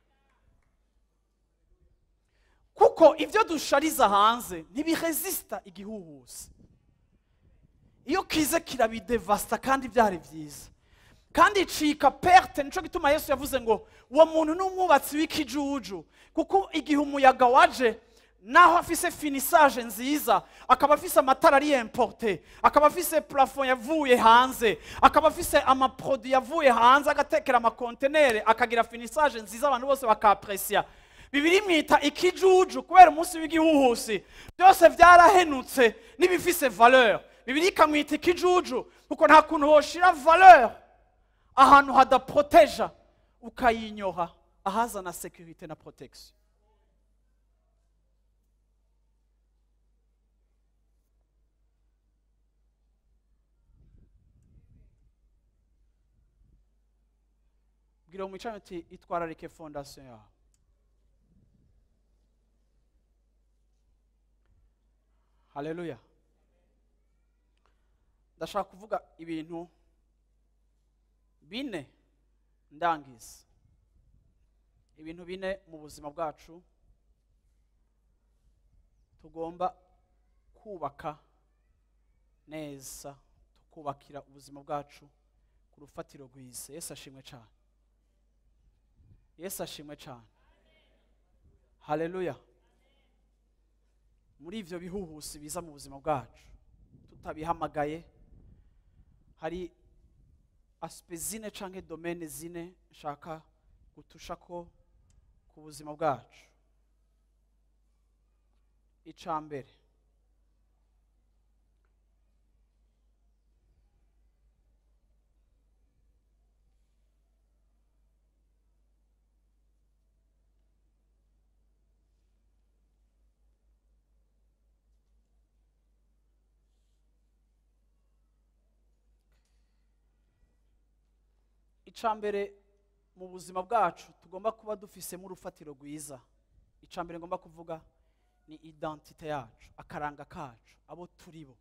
kuko ibyo dushariza hanze ntibiresisita igihuhusi iyo kize kirabidevasita kandi byari byiza kandi icika perte nico gituma yesu yavuze ngo uwo muntu ni umwubatsi w'ikijuju kuko igihe umuyaga waje naho afise finisage nziza akaba afise amatara ari importe akaba afise plafond yavuye hanze akaba afise amaproduit yavuye hanze agatekera amakontenere akagira finisage nziza abantu bose bakapresya bibiri mwita ikijuju kubera umunsi w'igihuhusi byose byarahenutse n'ibifise valeur bibiri ikamwita ikijuju kuko nta kuntu woshira valeur ahantu hadaproteja ukayinyoha ahazana securite na protection bwira uwo mwicaranye uti itwararike fondasiyo yawe haleluya ndashaka kuvuga ibintu bine ndangiza ibintu bine mu buzima bwacu tugomba kubaka neza tukubakira ubuzima bwacu ku rufatiro rwiza yesu ashimwe cyane yesu ashimwe cyane haleluya muri ibyo bihuhusi biza mu buzima bwacu tutabihamagaye hari asipe zine cyangwa domene zine nshaka gutusha ko ku buzima bwacu icya mbere icya mbere mu buzima bwacu tugomba kuba dufisemo urufatiro rwiza icya mbere ngomba kuvuga ni identite yacu akaranga kacu abo turi bo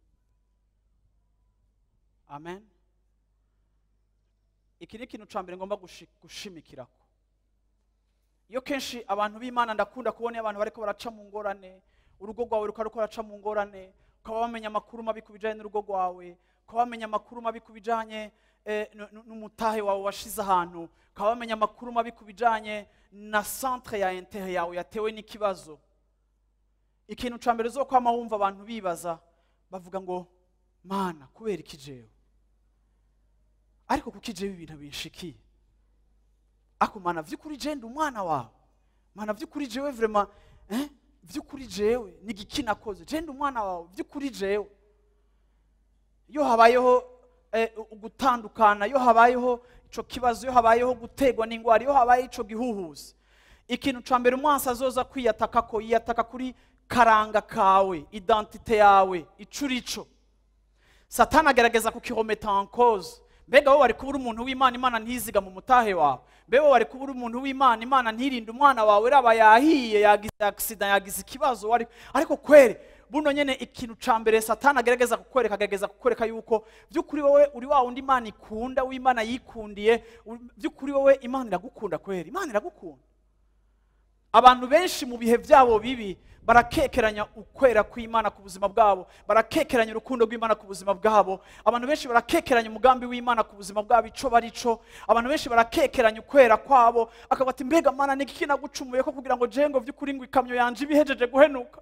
amen iki ni ikintu cya mbere ngomba gushi- gushimikirako iyo kenshi abantu b'imana ndakunda kubona iyo abantu bariko baraca mu ngorane urugo rwawe rukaba ruko ruraca mu ngorane ukaba wamenya amakuru mabi ku bijyanye n'urugo rwawe ukaba wamenya amakuru mabi ku bijyanye eh, n- n- n'umutahe wawe washize ahantu ukaba wamenya amakuru mabi ku bijyanye na centre ya intere yawe yatewe n'ikibazo ikintu cya mbere zo kwama wumva abantu bibaza bavuga ngo mana kubera iki jewe ariko kuko ijewe ibintu binshikiye ako mana vy'ukuri je ndi umwana wawe mana vy'ukuri jewe vrema eh? vy'ukuri jewe ni igiki nakoze je ndi umwana wawe vy'ukuri jewe iyo habayeho eh, gutandukana iyo habayeho ico kibazo iyo habayeho gutegwa n'ingwara iyo habaye ico gihuhuzi ikintu ca mbere umwansi azoza kwiyataka ko yiyataka kuri karanga kawe identite yawe ico urico satani agerageza kukirometa en cause mbega wowe wari kuba uri umuntu w'imana imana ntiziga mu mutahe wawe mbega wowe wari kuba uri umuntu w'imana imana ntirinde umwana wawe raba yahiye yagize agisida yagize ikibazo wari ariko kwere buno nyene ikintu ca mbere satani agerageza kukwereka agerageza kukwereka yuko by'ukuri wowe uri wa wundi imana ikunda w'imana yikundiye uri- by'ukuri wowe imana iragukunda kwera imana iragukunda abantu benshi mu bihe byabo bibi barakekeranya ukwera kw'imana ku buzima bwabo barakekeranya urukundo rw'imana ku buzima bwabo abantu benshi barakekeranya umugambi w'imana ku buzima bwabo ico barico abantu benshi barakekeranya ukwera kwabo akavuga ati mbega mana ni iki nagucumuye ko kugira ngo jengo vy'ukuri ngo ikamyo yanje ibihejeje guhenuka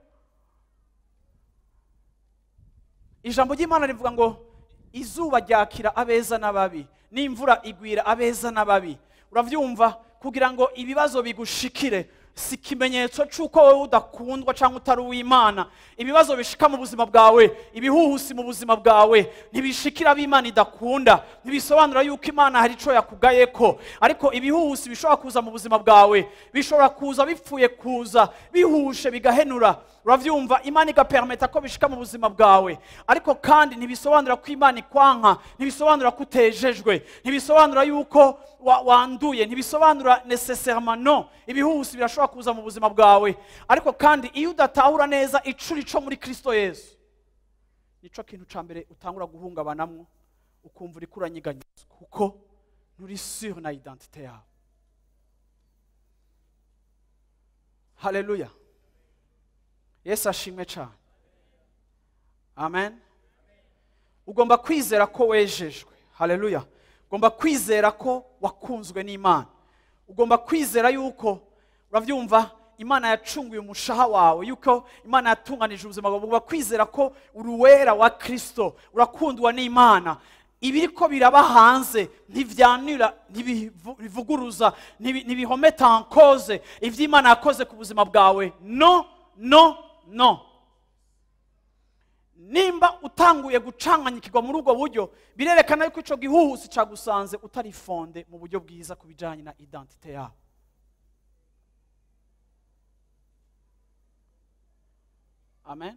ijambo ry'imana rivuga ngo izuba ryakira abeza n'ababi n'imvura igwira abeza n'ababi uravyumva kugira ngo ibibazo bigushikire si ikimenyetso cy'uko wowe udakundwa cyangwa utari uw'imana ibibazo bishika mu buzima bwawe ibihuhusi mu buzima bwawe ntibishikira ab'imana idakunda ntibisobanura yuko imana hari icyo yakugayeko ariko ibihuhusi bishobora kuza mu buzima bwawe bishobora kuza bipfuye kuza bihushe bigahenura uravyumva imana igapermeta ko bishika mu buzima bwawe ariko kandi ntibisobanura ko imana ikwanka ntibisobanura ko utejejwe ntibisobanura yuko wa- wanduye ntibisobanura necessairement no ibihuhusi birashobora kuza mu buzima bwawe ariko kandi iyo udatahura neza icuri co muri kristo yesu nico kintu ca mbere utangura guhungabanamwo ukumva uriko uranyiganyizwa kuko nturi sur na identite yawe haleluya yesu ashimwe cyane amen ugomba kwizera ko wejejwe haleluya ugomba kwizera ko wakunzwe n'imana ugomba kwizera yuko urabyumva imana yacunguye umushaha wawe yuko imana yatunganije ubuzima bwawe ugomba kwizera ko uri uwera wa kirisito urakundwa n'imana ibiri ko biraba hanze ntibyanura ntibivuguruza ntibi- ntibihometa en cause ibyo imana yakoze ku buzima bwawe no no no nimba utanguye gucanganyikirwa muri ubwo buryo birerekana yuko icyo gihuhusi cyagusanze utari fonde mu buryo bwiza ku bijyanye na identite yawe amen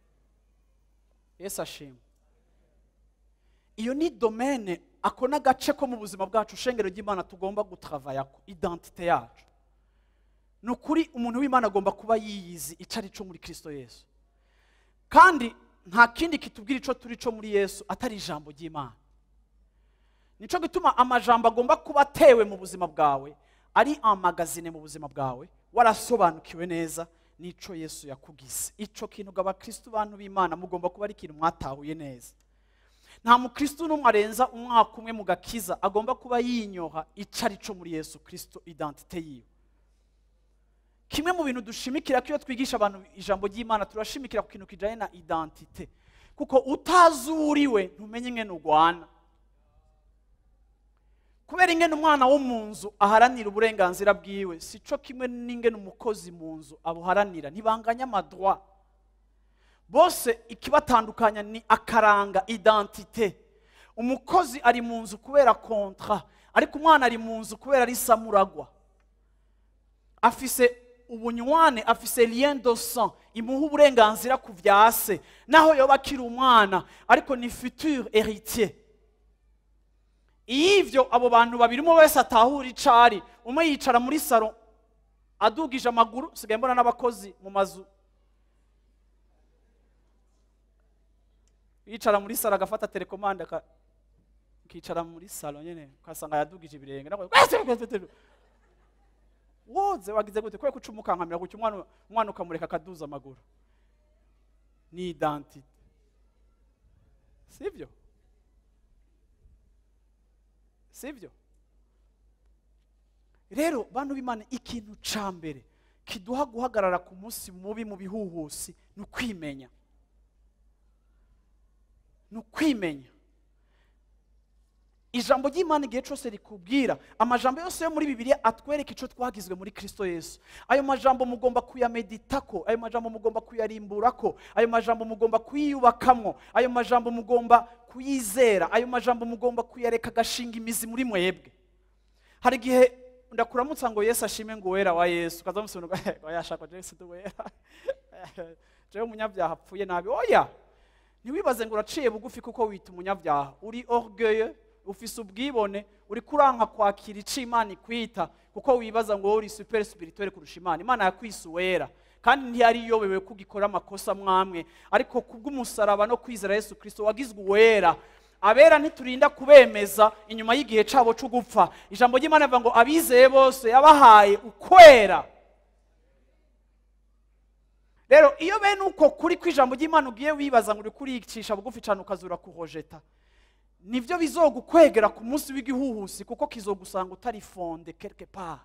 yesu ashimwe iyo ni domene ako ni agace ko mu buzima bwacu shengero ry'imana tugomba gutravayako identite yacu ni ukuri umuntu w'imana agomba kuba yiyizi icyo ari cyo muri kirisito yesu kandi nta kindi kitubwira icyo turi cyo muri yesu atari ijambo ry'imana nicyo gituma amajambo agomba kuba atewe mu buzima bwawe ari amagazine mu buzima bwawe warasobanukiwe neza n'icyo yesu yakugize icyo kintu ngo abakirisitu bantu b'imana mugomba kuba ari ikintu mwatahuye neza nta mukirisitu n'umwe arenza umwaka umwe mu gakiza agomba kuba yinyoha icyo ari cyo muri yesu kirisito identite yiwe kimwe mu bintu dushimikira ko iyo twigisha abantu ijambo ry'imana turashimikira ku kintu kijyanye na identite kuko utazi uwo uriwe ntumenye ingene urwana kubera ingene umwana wo mu nzu aharanira uburenganzira bwiwe si cyo kimwe n'ingene umukozi mu nzu abuharanira ntibanganya amadwa bose ikibatandukanya ni akaranga identite umukozi ari mu nzu kubera kontra ariko umwana ari mu nzu kubera ari samuragwa afise ubunywane afise lien de sang imuha uburenganzira ku bya se naho yoba akiri umwana ariko ni futur héritier iyo ivyo abo bantu babiri umwe wese atahura icari umwe yicara muri saro adugije amaguru sigaye mbona n'abakozi mu mazu yicara muri saro agafata telekomande aka- akicara muri salo nyene ukasanga yadugije ibirenge nawe woze wagize gute kubera ko uca umukankamira gutya umwana umwana ukamureka akaduza amaguru ni identite sibyo sibyo rero bantu b'imana ikintu ca mbere kiduha guhagarara ku munsi mubi mu bihuhusi ni ukwimenya ni ukwimenya ijambo ry'imana igihe cyose rikubwira amajambo yose yo muri bibiliya atwereka icyo twagizwe muri kristo yesu ayo majambo mugomba kuyameditako ayo majambo mugomba kuyarimburako ayo majambo mugomba kuyiyubakamwo ayo majambo mugomba kuyizera ayo majambo mugomba kuyareka agashinga imizi muri mwebwe hari igihe ndakuramutsa ngo yesu ashime ngo uwera wa yesu ukaza musobanura ngo yashaka jesu ndi uwera jewe umunyabyaha apfuye nabi oya ntiwibaze ngo uraciye bugufi kuko wita umunyabyaha uri orgueil ufise ubwibone uri kuranka kwakira ico imana ikwita kuko wibaza ngo wowe uri super spirituel kurusha imana imana yakwise uwera kandi ntiyari iyobewe ko ugikora amakosa mwamwe ariko kubw'umusaraba no kwizera yesu kirisito wagizwe uwera abera ntiturinda kubemeza inyuma y'igihe cabo cyo gupfa ijambo ry'imana rivuga ngo abizeye bose yabahaye ukwera rero iyo bene uko kuri kw'ijambo ry'imana ugiye wibaza ngo uri kuriyicisha bugufi cyane ukazura kuhojeta nibyo bizogukwegera ku munsi w'igihuhusi kuko kizogusanga utari fonde quelque part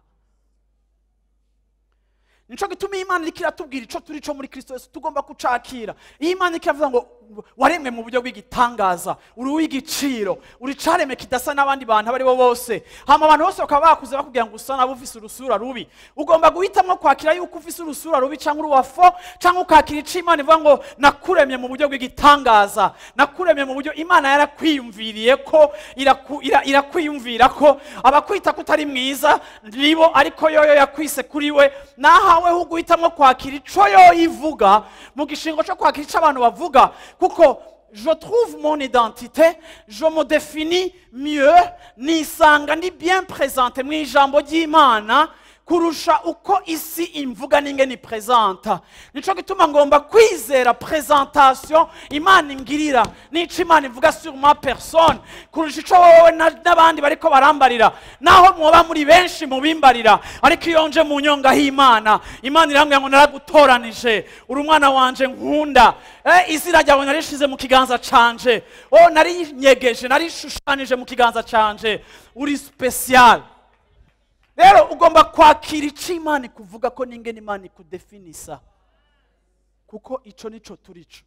nico gituma iyo imana iriko iratubwira ico turi co muri kristo yesu tugomba kucakira iyo imana iriko iravuga ngo waremwe mu buryo bw'igitangaza uri uw'igiciro uri caremwe kidasa n'abandi bantu abo ari bo bose hama abantu bose bakaba bakuze bakubwira ngo usa nabo ufise urusura rubi ugomba guhitamwo kwakira yuko ufise urusura rubi canke uri uwafo canke ukakira ico imana ivuga ngo nakuremye mu buryo bw'igitangaza nakuremye mu buryo imana yarakwiyumviriye ko iraku- ira- irakwiyumvira ko abakwita ko utari mwiza nibo ariko yoyo yakwise kuri we nahaweho uguhitamwo kwakira ico yoyo ivuga mu gishingo co kwakira ico abantu bavuga kuko je trouve mon identité je me définis mieux nisanga ndi bien présente mu ijambo ry'imana kurusha uko isi imvuga n'ingene ipresenta nico gituma ngomba kwizera presentation imana ingirira n'ico imana ivuga sur ma personne kurusha ico wowe na- n'abandi bariko barambarira naho mwoba muri benshi mubimbarira ariko iyo nje mu nyonga h'imana imana irambwira ngo naragutoranije uri umwana wanje nkunda eh, izina ryawe narishize mu kiganza canje o narinyegeje narishushanije mu kiganza canje uri special rero ugomba kwakira ico imana ikuvuga ko n'ingene imana ikudefinisa kuko ico nico turico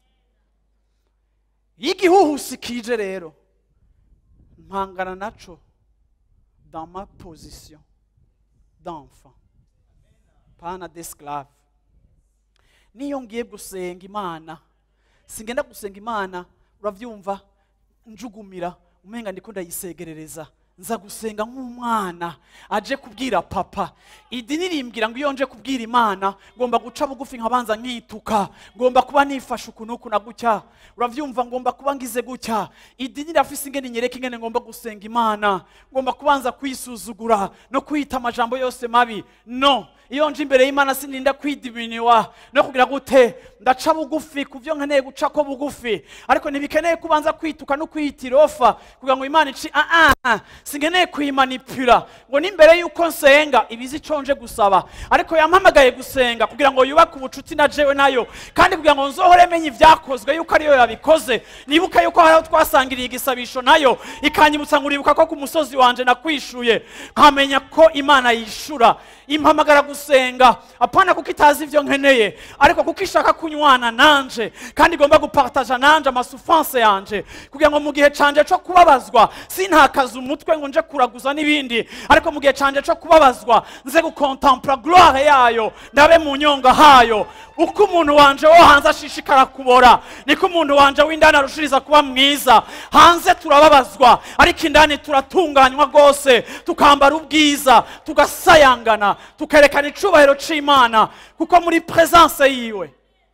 iyo igihuhusi kije rero mpangana naco dans ma position d'enfant pana d'esclave niyo ngiye gusenga imana singenda gusenga imana uravyumva njugumira umenga ndiko ndayisegerereza nza gusenga nk'umwana aje kubwira papa idini rimbwira ngo iyo nje kubwira imana ngomba guca bugufi nkabanza nkituka ngomba kuba nifashe uku n'uku na gutya uravyumva ngomba kuba ngize gutya idini rirafise ingene nyereka ingene ngomba gusenga imana ngomba kubanza kwisuzugura no kwita amajambo yose mabi no iyo nje imbere y'imana sininda kwidiminiwa no kugira gute ndaca bugufi ku byo nkeneye guca ko bugufi ariko ntibikeneye kubanza kwituka no kwiyita irofa kugira ngo imana ici ah ah sinkeneye kuyimanipura ngo n'imbere y'uko nsenga ibizi ico nje gusaba ariko yampamagaye gusenga kugira ngo yubake ubucuti na jewe nayo kandi kugira ngo nzohore menye ibyakozwe yuko ariyo yabikoze nibuke yuko hari aho twasangiriye igisabisho nayo ikanyibutsa ngo uribuka ko ku musozi wanje nakwishuye nkamenya ko imana yishura impamagara gusenga apana kuko itazi ibyo nkeneye ariko kuko ishaka kunywana nanje kandi igomba gupartaja nanje amasufanse yanje kugira ngo mu gihe canje cyo kubabazwa sintakaze umutwe ngo nje kuraguza n'ibindi ariko mu gihe canje cyo kubabazwa nze gukontempla gloire yayo ndabe mu nyonga hayo uko umuntu wanje wo hanze ashishikara kubora niko umuntu wanje w'indani arushiriza kuba mwiza hanze turababazwa ariko indani turatunganywa rwose tukambara ubwiza tugasayangana tukerekana icubahiro c'imana kuko muri presence yiwe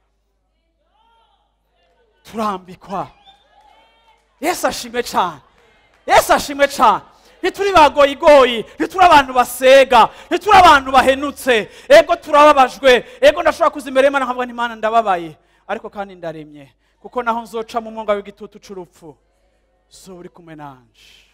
turambikwa yesu ashimwe cyane yesu ashimwe cyane ntituri bagoyigoyi ntituri abantu basega ntituri abantu bahenutse ego turababajwe ego ndashobora kuza imbere y'imana nkavuga n'imana ndababaye ariko kandi ndaremye kuko naho nzoca mu mwonga w'igitutu c'urupfu so uri kumwe nanje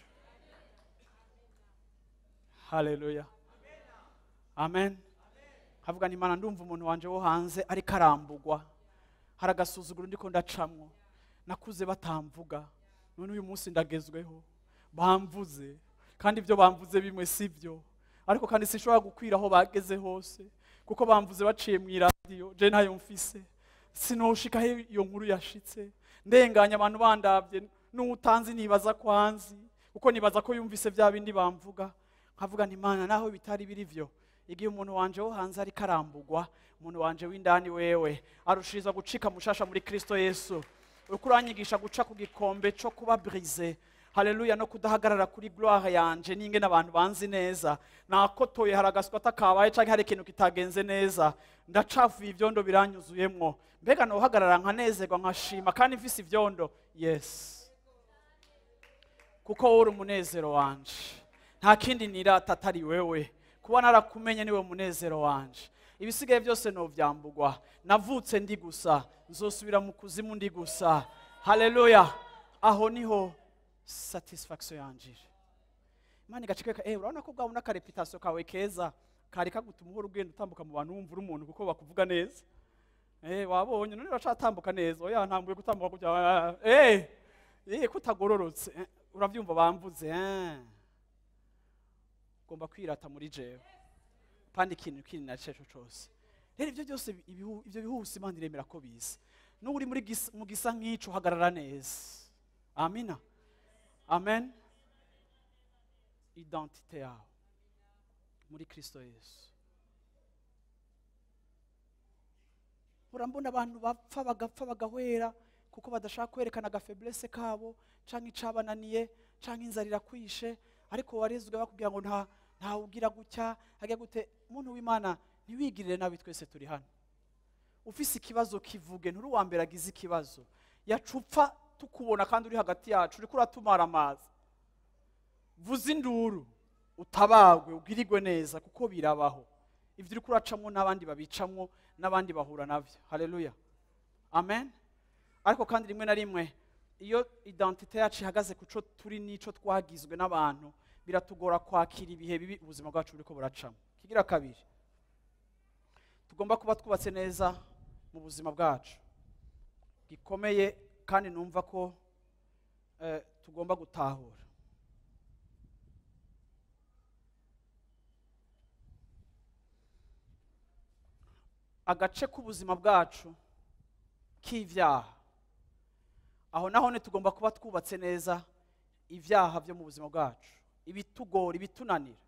haleluya amen havuga n'imana ndumva umuntu wanje wo hanze ariko arambugwa hari agasuzuguro ndiko ndacamwo nakuze batamvuga none uyu munsi ndagezweho bamvuze kandi ibyo bamvuze bimwe si byo ariko kandi sinshobora gukwira aho bageze hose kuko bamvuze baciye mu iradiyo je ntayo mfise sinoshika aho iyo nkuru yashitse ndenganya abantu bandabye n'utanzi nibaza ko anzi kuko nibaza ko yumvise bya bindi bamvuga nkavuga nti imana naho bitari biri byo igihe umuntu wanje wo hanze ariko arambugwa umuntu wanje w'indani wewe arushiriza gucika mushasha muri kristo yesu uriko uranyigisha guca ku gikombe co kuba brise haleluya no kudahagarara kuri gloire yanje ninge n'abantu banzi neza nakotoye hari agaswata kabaye canke hari ikintu kitagenze neza ndacafuye ivyondo biranyuzuyemwo mbega nohagarara nkanezerwa nkashima kandi mfise ivyondo yes kuko wowe uri umunezero wanje nta kindi nirata atari wewe kuba narakumenye niwe munezero wanje ibisigaye byose novyambugwa navutse ndi gusa nzosubira mu kuzimu ndi gusa haleluya aho niho satisfaction yanjije imana igacikeka eh urabona ko bwabona akareputasiyo kawe keza kari kagutuma uhora ugenda utambuka mu bantu wumva uri umuntu kuko bakuvuga neza eh wabonye none uracatambuka neza oya ntambuye gutambuka kujya eh eh kutagororotse eh, uravyumva bamvuze eh ugomba kwirata muri jewe kandi ikintu kindi na ceco cose rero ibyo byose ibihu- ibyo bihusi imana iremera ko biza n'ubu uri muri gisa- mu gisa nk'ico uhagarara neza amina amen identite yawe muri kristo yesu urambona abantu bapfa bagapfa bagahwera kuko badashaka kwerekana agafeblese kabo canke icabananiye canke inzara irakwishe ariko warezwe bakubwira ngo nta ntawe ugira gutya hajya gute muntu w'imana ntiwigirire nabi twese turi hano ufise ikibazo kivuge nturi uwa mbere agize ikibazo yacupfa tukubona kandi uri hagati yacu uriko uratumara amazi vuza induru utabagwe ubwirigwe neza kuko birabaho ibyo uriko uracamwo n'abandi babicamwo n'abandi bahura nabyo haleluya amen ariko kandi rimwe na rimwe iyo identite yacu ihagaze ku cyo turi n'ico twagizwe n'abantu biratugora kwakira ibihe bibi ubuzima bwacu buriko buracamo kigira kabiri tugomba kuba twubatse neza mu buzima bwacu gikomeye kandi numva ko eh, tugomba gutahura agace k'ubuzima bwacu k'ivyaha aho naho ne tugomba kuba twubatse neza ibyaha byo mu buzima bwacu ibitugora ibitunanira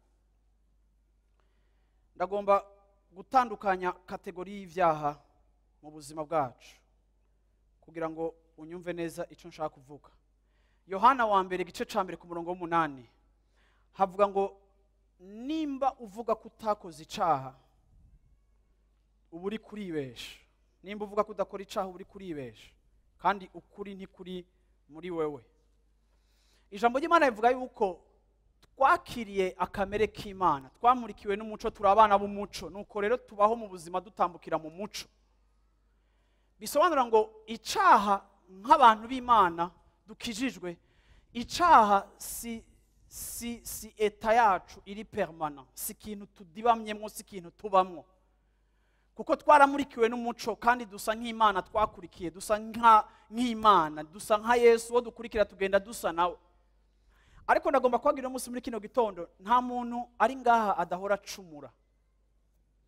ndagomba gutandukanya kategori y'ibyaha mu buzima bwacu kugira ngo unyumve neza icyo nshaka kuvuga yohana wa mbere igice cya mbere ku murongo w'umunani havuga ngo nimba uvuga ko utakoze icyaha uba uri kuribesha nimba uvuga ko udakora icyaha uba uri kuribesha kandi ukuri ntikuri muri wewe ijambo ry'imana rivuga yuko twakiriye akamere k'imana twamurikiwe n'umuco turi abana b'umuco nuko rero tubaho mu buzima dutambukira mu muco bisobanura ngo icyaha nk'abantu b'imana dukijijwe icyaha si si si eta yacu iri permana si ikintu tudibamyemo si ikintu tubamwo kuko twaramurikiwe n'umuco kandi dusa nk'imana twakurikiye dusa nka- nk'imana dusa nka yesu uwo dukurikira tugenda dusa nawe ariko ndagomba kubabwira umunsi muri kino gitondo nta muntu ari ngaha adahora acumura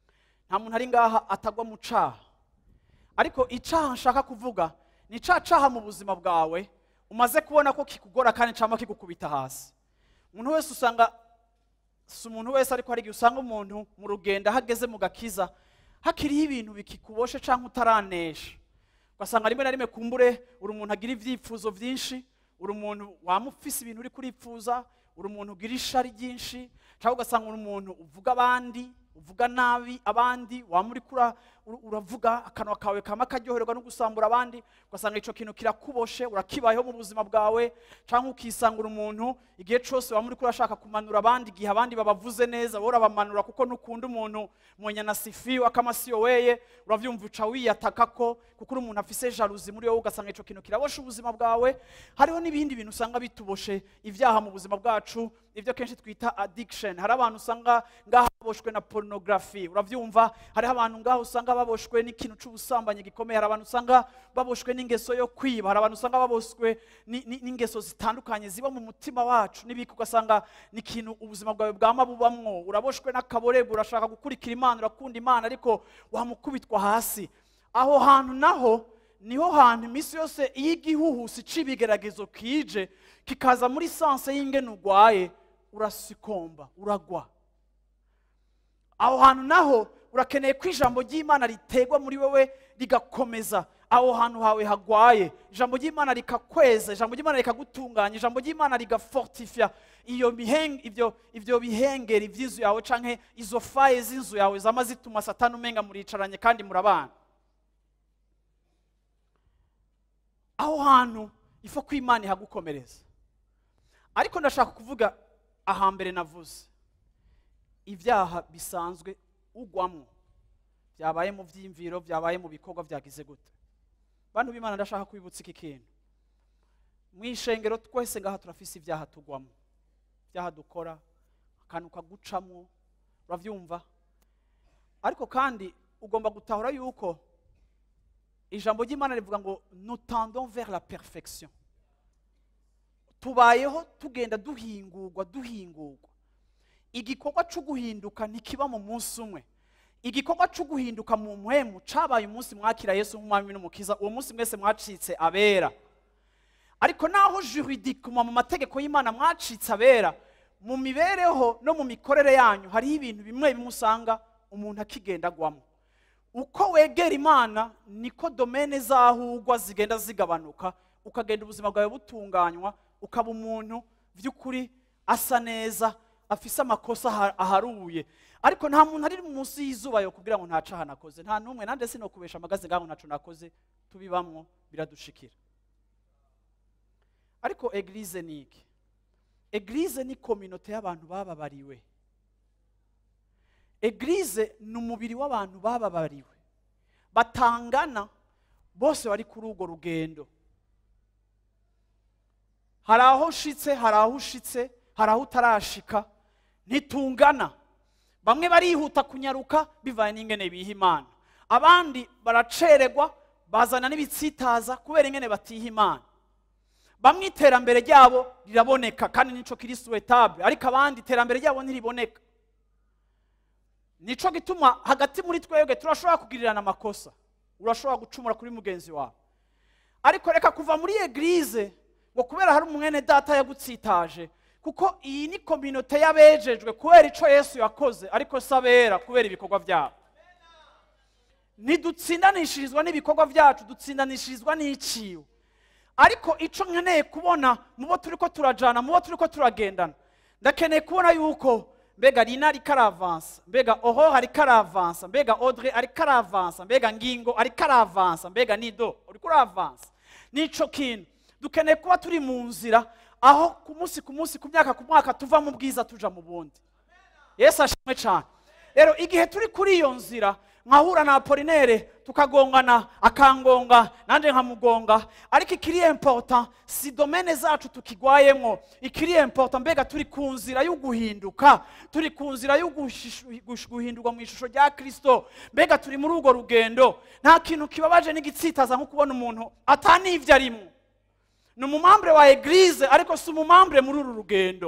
nta muntu ari ngaha atagwa mu caha ariko icaha nshaka kuvuga ni ca caha mu buzima bwawe umaze kubona ko kikugora kandi cyangwa kigukubita hasi umuntu wese usanga si umuntu wese ariko hari igihe usanga umuntu mu rugendo aho ageze mu gakiza hakiriho ibintu bikikuboshe cyangwa utaranesha ugasanga rimwe na rimwe kumbure uri umuntu agira ibyifuzo byinshi uri umuntu waba ufise ibintu uri kuripfuza uri umuntu ugira ishari ryinshi cyangwa ugasanga uri umuntu uvuga abandi uvuga nabi abandi waba uri kura ur- uravuga akanwa kawe kama karyoherwa no gusambura abandi ugasanga icyo kintu kirakuboshe urakibayeho mu buzima bwawe cyangwa ukisanga uri umuntu igihe cyose waba uri kurashaka kumanura abandi igihe abandi babavuze neza wowe urabamanura kuko nukunda umuntu mwenyanasifiwe akamasiyo weye uravyumva uca wiyataka ko kuko uri umuntu afise jaluzi muri wowe ugasanga icyo kintu kiraboshe ubuzima bwawe hariho n'ibindi bintu usanga bituboshe ibyaha mu buzima bwacu ibyo kenshi twita addiction hari abantu usanga ngaha baboshwe na porunogarafi urabyumva hariho abantu ngaha usanga baboshwe n'ikintu cy'ubusambanyi gikomeye hari abantu usanga baboshwe n'ingeso yo kwiba hari abantu usanga baboshwe ni- ni- n'ingeso zitandukanye ziba mu mutima wacu n'ibiki ugasanga ni ikintu ubuzima bwawe bwama bubamwo uraboshwe n'akaborego urashaka gukurikira imana urakunda imana ariko wamukubitwa hasi aho hantu naho niho hantu iminsi yose iyo igihuhusi c'ibigeragezo kije kikaza muri sanse y'ingene urwaye urasikomba uragwa aho hantu naho urakeneye ko ijambo ry'imana ritegwa muri wowe rigakomeza aho hantu hawe hagwaye ijambo ry'imana rikakweza ijambo ry'imana rikagutunganya ijambo ry'imana rigafortifya iyo miheng, ibyo, ibyo bihengeri by'inzu yawe canke izo faye z'inzu yawe zama zituma satani umenga muricaranye kandi murabana aho hantu ifo ko imana ihagukomereza ariko ndashaka kuvuga ahambere navuze ibyaha bisanzwe ugwamo byabaye mu byiyumviro byabaye mu bikorwa byagize gute bantu b'imana ndashaka kwibutsa iki kintu mu ishengero twese ngaha turafise ibyaha tugwamo ibyaha dukora akantu kagucamo urabyumva ariko kandi ugomba gutahura yuko ijambo ry'imana rivuga ngo nous tendons vers la perfection tubayeho tugenda duhingurwa duhingurwa igikorwa cyo guhinduka ntikiba mu munsi umwe igikorwa cyo guhinduka mu mpwemu cabaye umunsi mwakira yesu nk'umwami n'umukiza uwo munsi mwese mwacitse abera ariko naho juridikuma mu mategeko y'imana mwacitse abera mu mibereho no mu mikorere yanyu hariho ibintu bimwe bimwe usanga umuntu akigenda agwamo uko wegera imana niko domene zahugwa zigenda zigabanuka ukagenda ubuzima bwawe butunganywa ukaba umuntu by'ukuri asa neza afise amakosa aha- aharuye ariko nta muntu ari munsi y'izuba yo kugira ngo nta caha nakoze nta n'umwe nande sinokubesha amagaze ngaho ntaco nakoze tubibamwo biradushikira ariko eglize ni iki eglize ni kominote y'abantu bababariwe eglize ni umubiri w'abantu bababariwe batangana bose bari kuri urwo rugendo hari aho ushitse hari aho ushitse hari aho utarashika ntitungana bamwe barihuta kunyaruka bivanye n'ingene biha imana abandi baracererwa bazana n'ibitsitaza kubera ingene batiha imana bamwe iterambere ryabo riraboneka kandi nico kiri suwetable ariko abandi iterambere ryabo ntiriboneka nico gituma hagati muri twebwe turashobora kugirirana amakosa urashobora gucumura kuri mugenzi wawe ariko reka kuva muri eglize ngo kubera hari umwene data yagutsitaje kuko iyi ni kominote y'abejejwe kubera ico yesu yakoze ariko si abera kubera ibikorwa byabo ntidutsindanishirizwa n'ibikorwa byacu dutsindanishirizwa n'iciwe ariko ico nkeneye kubona mu bo turiko turajana mu bo turiko turagendana ndakeneye kubona yuko mbega rina ariko aravansa mbega oho ariko aravansa mbega audrey ariko aravansa mbega ngingo ariko aravansa mbega nido uriko uravansa nico kintu dukeneye kuba turi mu nzira aho ku munsi ku munsi ku myaka ku mwaka tuva mu bwiza tuja mu bundi yesu ashimwe cyane rero igihe turi kuri iyo nzira nkahura na apolinere tukagongana akangonga nanjye nkamugonga ariko ikiri important si domene zacu tukigwayemo ikiri important mbega turi ku nzira yo guhinduka turi ku nzira yo gushishu- gush- guhindurwa mu ishusho rya kirisito mbega turi muri urwo rugendo nta kintu kibabaje n'igitsitaza nko kubona umuntu atanivyo arimo ni umumambure wa eglize ariko si umumambure muri uru rugendo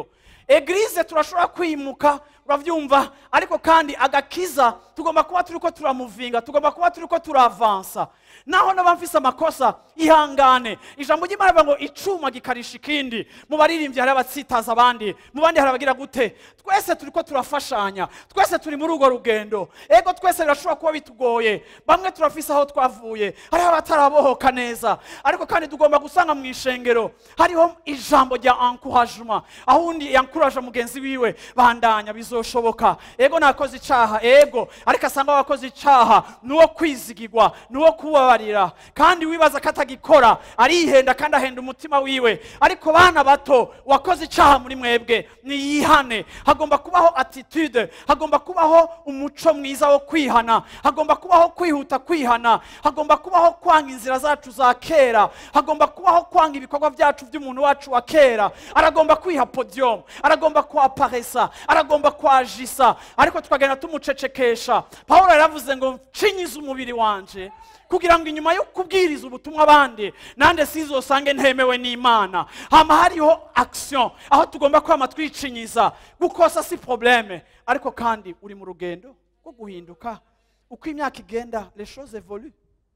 eglise turashobora kwimuka urabyumva ariko kandi agakiza tugomba kuba turi ko turamuvinga tugomba kuba turi ko turavansa naho naba mfise amakosa ihangane ijambo ry'imana rivuga ngo icuma gikarisha ikindi mu baririmbyi hari abatsitaza abandi mu bandi hari abagira gute twese turi ko turafashanya twese turi muri urwo rugendo ego twese birashobora kuba bitugoye bamwe turafise aho twavuye hariho abatarabohoka neza ariko kandi tugomba gusanga mu ishengero hariho ijambo rya encouragement aho undi yankuraje mugenzi wiwe bandanya bizoshoboka ego nakoze icaha ego ariko asanga wakoze icaha nuwo kwizigirwa nuwo kubabarira kandi wibaza ko atagikora arihenda kandi ahenda umutima wiwe ariko bana bato wakoze icaha muri mwebwe niyihane hagomba kubaho attitude hagomba kubaho umuco mwiza wo kwihana hagomba kubaho kwihuta kwihana hagomba kubaho kwanga inzira zacu za kera hagomba kubaho kwanga ibikorwa byacu by'umuntu wacu wa kera aragomba kwiha podium aragomba kwaparesa aragomba kwajisa ariko tukagenda tumucecekesha pawulo yaravuze ngo nshinyize umubiri wanje kugira ngo inyuma yo kubwiriza ubutumwa abandi nande sizosange ntemewe n'imana hama hariho action aho tugomba kwama twicinyiza gukosa si probleme ariko kandi uri mu rugendo rwo guhinduka uko imyaka igenda les choses evoluent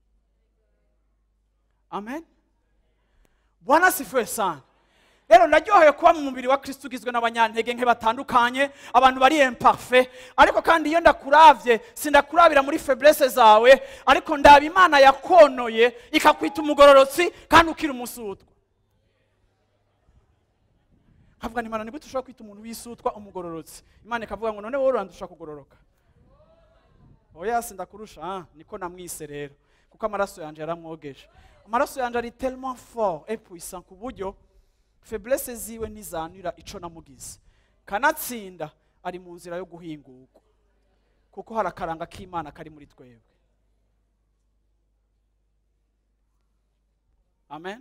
amen bwana sifuwe sana rero naryoheye kuba mu mubiri wa kristo ugizwe n'abanyantege nke batandukanye abantu bari imparfe ariko kandi iyo ndakuravye sindakurabira muri feblese zawe ariko ndaba imana yakonoye ikakwita umugororotsi kandi ukiri umusutwa nkavuga ni imana nibwo dushobora kwita umuntu wisutwa umugororotsi imana ikavuga ngo none wowe urandusha kugororoka oya sindakurusha ah, niko namwise rero kuko amaraso yanjye yaramwogeje amaraso yanjye ari tellement fort et puissant ku buryo feblese ziwe ntizanira ico namugize kanatsinda ari mu nzira yo guhingurwa kuko hari akaranga k'imana kari muri twebwe amen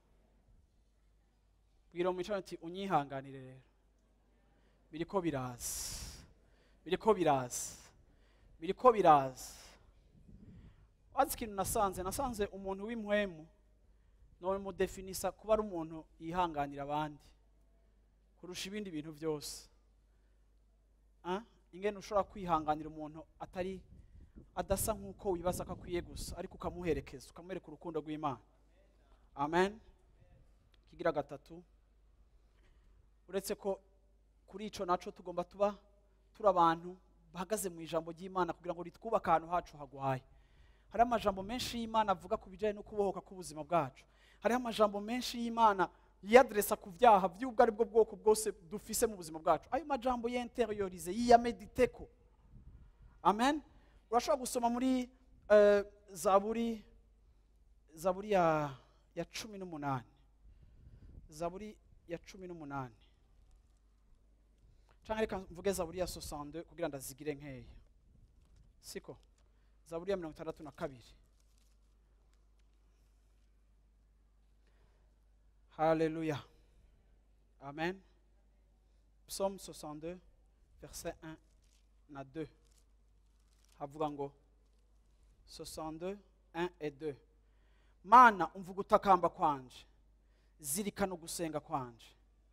bwira umwicara uti unyihanganire rero biriko biraza biriko biraza biriko biraza wazi ikintu nasanze nasanze umuntu w'impwemu none mudefinisa kuba ari umuntu yihanganira abandi kurusha ibindi bintu byose Ah? ingene ushobora kwihanganira umuntu atari adasa nk'uko wibaza ko akwiye gusa ariko ukamuherekeza ukamwereka urukundo rw'imana amen kigira gatatu uretse ko kuri ico naco tugomba tuba turi abantu bahagaze mu ijambo ry'imana kugira ngo ritwubake ahantu hacu hagwaye hariho amajambo menshi y'imana avuga ku bijyanye no kubohoka k'ubuzima bwacu hariho amajambo menshi y'imana yiyaderesa ku byaha by'ubwo ari bwo bwoko bwose dufise mu buzima bwacu ayo majambo yenteriorize yiyamediteko amen urashobora gusoma muri eh, zaburi zaburi ya, ya cumi n'umunani zaburi ya cumi n'umunani cyangwa reka mvuge zaburi ya sosande kugira ndazigire nkeya siko zaburi ya mirongo itandatu na kabiri haleluya amen psaume 62 verset 1 na 2 havuga ngo 62 1 et 2 mana umva ugutakamba kwanje zirikana ugusenga kwanje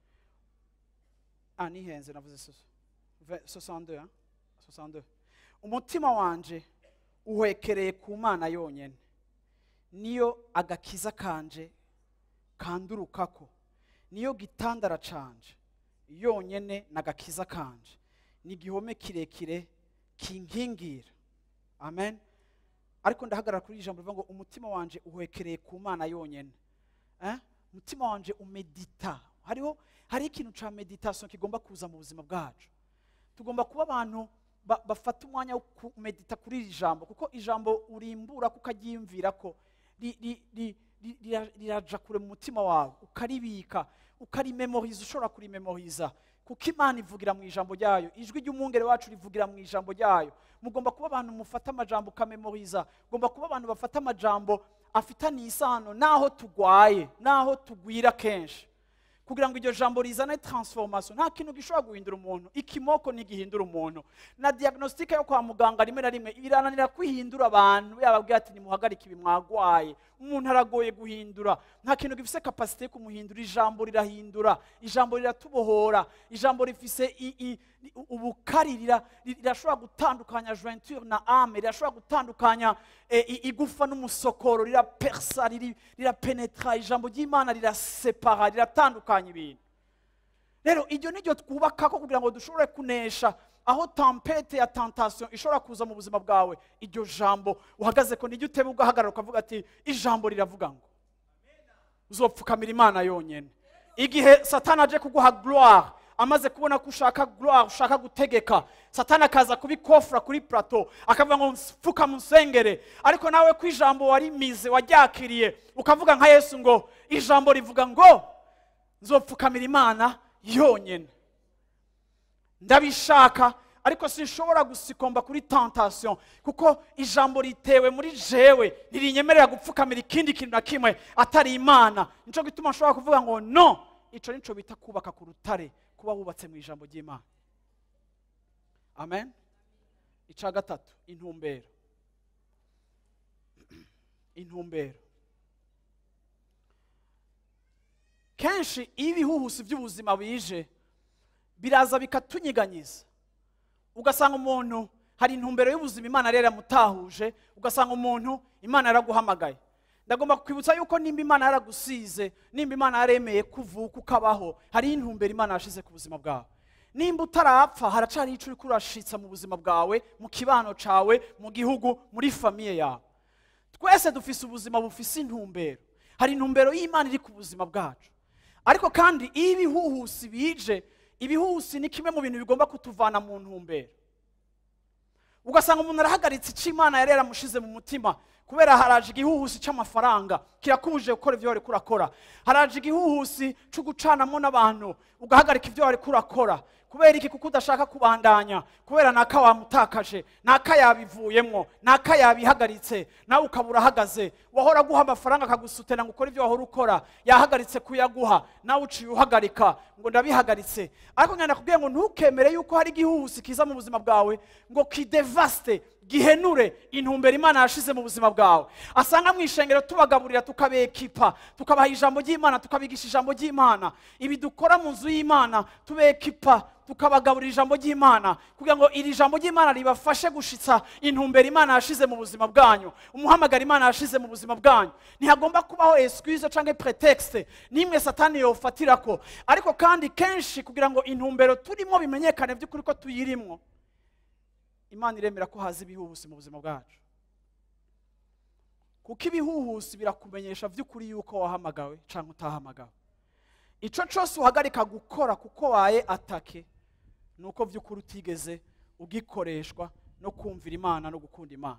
ah nihenze navuze soso- ve- 62 ah? 62 umutima wanje uhwekereye ku mana yonyene niyo agakiza kanje kandurukako niyo gitandara canje yonyene n'agakiza kanje ni igihome kirekire kinkingira amen ariko ndahagarara kuri iri jambo rivuga ngo umutima wanje uhwekereye ku mana yonyene eh? umutima wanje umedita hariho hari ikintu ca meditation kigomba kuza mu buzima bwacu tugomba kuba abantu ba- bafata umwanya wo kumedita kuri iri jambo kuko ijambo urimbura ko ukaryiyumvira ko ri- ri- ri- ri- rira- riraja kure mu mutima wawe ukaribika ukarimemoriza ushobora kurimemoriza kuko imana ivugira mu ijambo ryayo ijwi ry'umwungere wacu rivugira mu ijambo ryayo mugomba kuba abantu mufata amajambo ukamemoriza mugomba kuba abantu bafata amajambo afitaniye isano n'aho tugwaye n'aho tugwira kenshi kugira ngo iryo jambo rizane transformation nta kintu gishobora guhindura umuntu ikimoko ntigihindura umuntu na diagnostique yo kwa muganga rimwe na rimwe irananira kwihindura abantu yababwira ati nimuhagarike ibi mwagwaye umuntu aragoye guhindura nta kintu gifise kapasite yo kumuhindura ijambo rirahindura ijambo riratubohora ijambo rifise i- i- i- ubukari rira- rirashobora gutandukanya jointure na ame rirashobora gutandukanya eh, i- igufa n'umusokoro rirapersa riri- rirapenetra ijambo ry'imana rirasepara riratandukanya ibintu rero iryo ni ryo twubaka ko kugira ngo dushobore kunesha aho tampete ya tantasiyo ishobora kuza mu buzima bwawe iryo jambo uhagaze ko nijya uteba ugahagarara ukavuga ati ijambo riravuga ngo uzopfukamira imana yonyine igihe satani aje kuguha gloire amaze kubona ko ushaka gloire ushaka gutegeka satani akaza kubikofura kuri plateau akavuga ngo mfuka musengere ariko nawe ko ijambo warimize waryakiriye ukavuga nka yesu ngo ijambo rivuga ngo nzopfukamira imana yonyine ndabishaka ariko sinshobora gusikomba kuri tantasiyo kuko ijambo ritewe muri jewe ntirinyemerera gupfukamira ikindi kintu na kimwe atari imana nicyo gituma nshobora kuvuga ngo no icyo nicyo bita kubaka ku rutare kuba wubatse mu ijambo ry'imana amen icya gatatu intumbero intumbero kenshi iyo ibihuhusi by'ubuzima bije biraza bikatunyiganyiza ugasanga umuntu hari intumbero y'ubuzima imana rero yamutahuje ugasanga umuntu imana yaraguhamagaye ndagomba kwibutsa yuko nimba imana yaragusize nimba imana yaremeye kuvuka ukabaho hari intumbero imana yashize ku buzima bwawe nimba utarapfa haracariho icyo uri kurashitsa mu buzima bwawe mu kibano cyawe mu gihugu muri famiye yawe twese dufise ubuzima bufise intumbero hari intumbero y'imana iri ku buzima bwacu ariko kandi iyo ibihuhusi bije ibihuhusi ni kimwe mu bintu bigomba kutuvana mu ntumbero ugasanga umuntu arahagaritse icyo imana yari yaramushize mu mutima kubera haraje igihuhusi cy'amafaranga kirakubujije gukora ibyo wari kurakora haraje igihuhusi cyo gucanamo n'abantu ugahagarika ibyo wari kurakora kubera iki kuko udashaka kubandanya kubera naka wamutakaje naka yabivuyemo naka yabihagaritse nawe ukaba urahagaze wahora aguha amafaranga akagusutira ngo ukore ibyo wahora ukora yahagaritse kuyaguha nawe uciye uhagarika ngo ndabihagaritse ariko ngenda kubwira ngo ntukemere yuko hari igihuhusi kiza mu buzima bwawe ngo kidevaste gihenure intumbero imana yashize mu buzima bwawe asanga mu ishengero tubagaburira tukabekipa tukabaha ijambo ry'imana tukabigisha ijambo ry'imana ibi dukora mu nzu y'imana tubekipa tukabagaburira ijambo ry'imana kugira ngo iri jambo ry'imana ribafashe gushitsa intumbero imana yashize mu buzima bwanyu umuhamagaro imana yashize mu buzima bwanyu ntihagomba kubaho excuse cyangwa pretext n'imwe satani yofatira ko ariko kandi kenshi kugira ngo intumbero turimo bimenyekane by'ukuri ko tuyirimwo imana iremera ko haza ibihuhusi mu buzima bwacu kuko ibihuhusi birakumenyesha by'ukuri yuko wahamagawe cyangwa utahamagawe icyo cyose uhagarika gukora kuko waye atake ni uko by'ukuri utigeze ugikoreshwa no kumvira imana no gukunda imana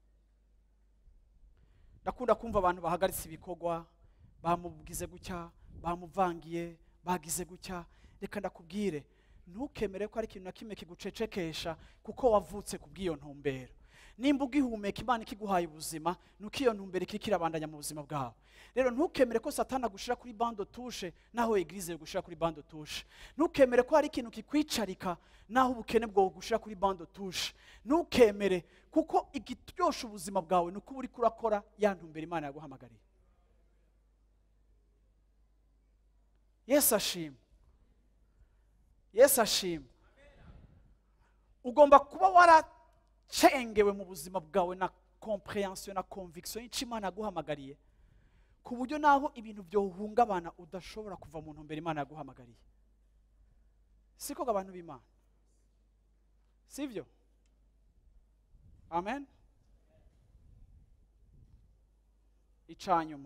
ndakunda kumva abantu bahagaritse ibikorwa bamugize gutya bamuvangiye bagize gutya reka ndakubwire ntukemere ko hari ikintu na kimwe kigucecekesha kuko wavutse ku bw'iyo ntumbero nimba ugihumeka imana ikiguhaye ubuzima nuko iyo ntumbero ikiri kirabandanya mu buzima bwawe rero ntukemere ko satana agushyira kuri bando tushe naho egirize gushyira kuri bando tushe ntukemere ko hari ikintu kikwicarika naho ubukene bwawe gushyira kuri bando tushe ntukemere kuko igiryosha ubuzima bwawe ni uko uba uri kurakora ya ntumbero imana yaguhamagariye yesu ashima yesu ashima ugomba kuba waracengewe mu buzima bwawe na komprehensiyo na conviction y'icyo imana yaguhamagariye ku buryo naho ibintu byohungabana udashobora kuva mu ntumbero imana yaguhamagariye siko abantu b'imana sibyo amen icanyuma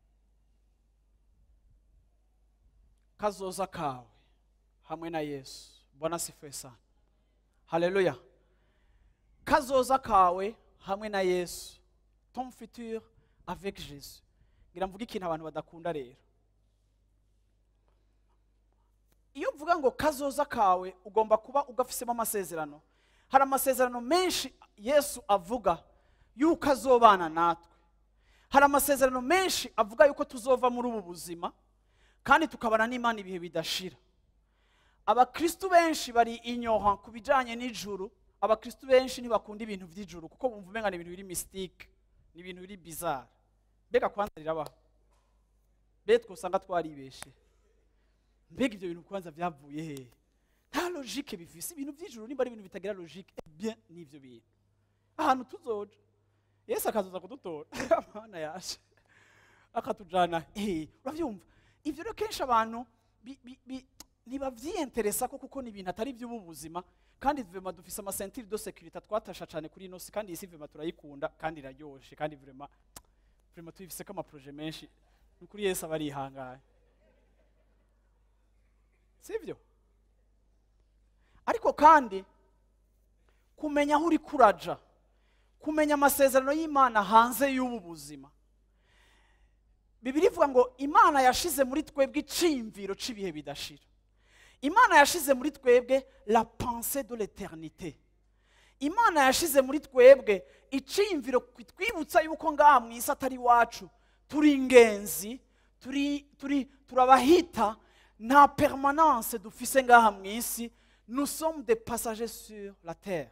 kazoza kawe hamwe na yesu bwana sifuye sana haleluya kazoza kawe hamwe na yesu ton futur avec jésus ngira mvuge ikintu abantu badakunda rero iyo uvuga ngo kazoza kawe ugomba kuba ugafisemo amasezerano hari amasezerano menshi yesu avuga yuko azobana natwe hari amasezerano menshi avuga yuko tuzova muri ubu buzima kandi tukabana n'imana ibihe bidashira abakristu benshi bari inyoha ku bijyanye n'ijuru abakristu benshi ntibakunda ibintu by'ijuru kuko bumva umenga ni ibintu biri misitike ni ibintu biri bizarre mbega kwanza rirabaho mbe twosanga twaribeshe mbega ibyo bintu kwanza byavuye hehe nta logike bifise ibintu by'ijuru nimba ari ibintu bitagira logike eh bien n'ivyo bintu ahantu tuzoja yesu akazoza kudutora amana yaje akatujana eh uravyumva ivyo rero kenshi abantu bi- bi- bi- ntibavyiyenteresa ko kuko ni ibintu atari iby'ubu buzima kandi vema dufise amasentire de sécurité twatasha cyane kuri ino si kandi iyi si vema turayikunda kandi iraryoshe kandi vrema vrema tuyifiseko amaproje menshi ni kuri yesu aba arihangaye sibyo ariko kandi kumenya aho uri kuraja kumenya amasezerano y'imana hanze y'ubu buzima bibiri ivuga ngo imana yashize muri twebwe iciyumviro cy'ibihe bidashira imana yashize muri twebwe la pensée de l'éternité imana yashize muri twebwe iciyumviro twibutsa yuko ngaha mu isi atari iwacu turi ingenzi turi turi turabahita nta permanence dufise ngaha mu isi nous sommes des passagers sur la terre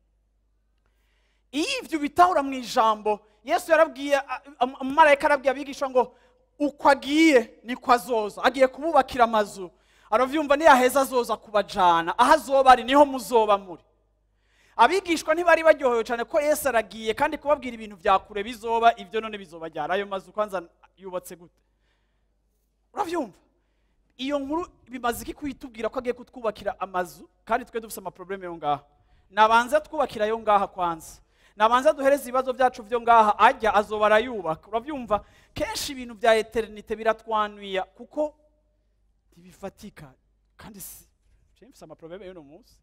iyo ibyo bitahura mu ijambo yesu yarabwiye a- a- umumarayika arabwiye abigisha ngo uko agiye niko azoza agiye kububakira amazu aravyumva niyaheza azoza kubajana aho azoba ari niho muzoba muri abigishwa ntibari baryohewe cyane ko yesu aragiye kandi kubabwira ibintu bya kure bizoba ibyo none bizobajyana ayo mazu kwanza yubatse gute uravyumva iyo nkuru bimaze iki kuyitubwira ko agiye kutwubakira amazu kandi twe dufite amaprobleme yo ngaha nabanze twubakira yo ngaha kwanza nabanze duhereze ibibazo byacu byo ngaha ajya azoba arayubaka urabyumva kenshi ibintu bya eternite biratwanuya kuko ntibifatika kandi si je mfise amaprobleme y'uno munsi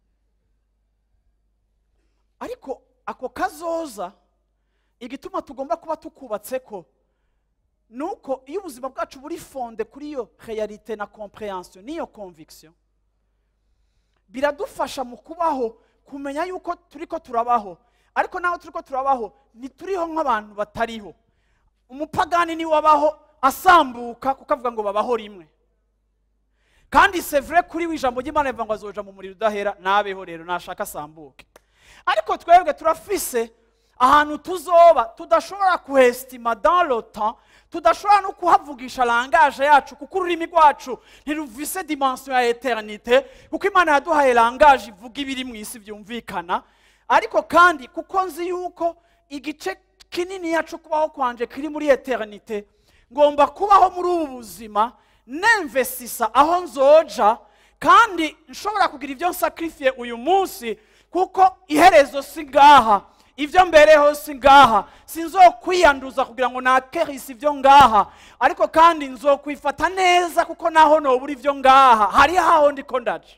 ariko ako kazoza igituma tugomba kuba tukubatse ko nuko iyo ubuzima bwacu buri fonde kuri iyo realite na comprehension n'iyo conviction biradufasha mu kubaho kumenya yuko turi ko turabaho ariko naho turi ko turabaho ntituriho nk'abantu batariho umupagani niwe abaho asambuka kuko avuga ngo babaho rimwe kandi sevure kuri we ijambo ry'imana rivuga ngo azoja mu muriro udahera nabeho rero nashaka asambuke ariko twebwe turafise ahantu tuzoba tudashobora kuhesitima dans le temps tudashobora no kuhavugisha langaje yacu kuko ururimi rwacu ntiruvise dimension ya eternite kuko imana yaduhaye langaje ivuga ibiri mu isi byumvikana ariko kandi kuko nzi yuko igice kinini yacu kubaho kwanje kiri muri eternite ngomba kubaho muri ubu buzima nemvesisa aho nzoja kandi nshobora kugira ibyo nsakrifiye uyu munsi kuko iherezo si ngaha ibyo mbereho si ngaha sinzokwiyanduza kugira ngo nakerisi ibyo ngaha ariko kandi nzokwifata neza kuko naho nobura ibyo ngaha hari haho ndiko ndaje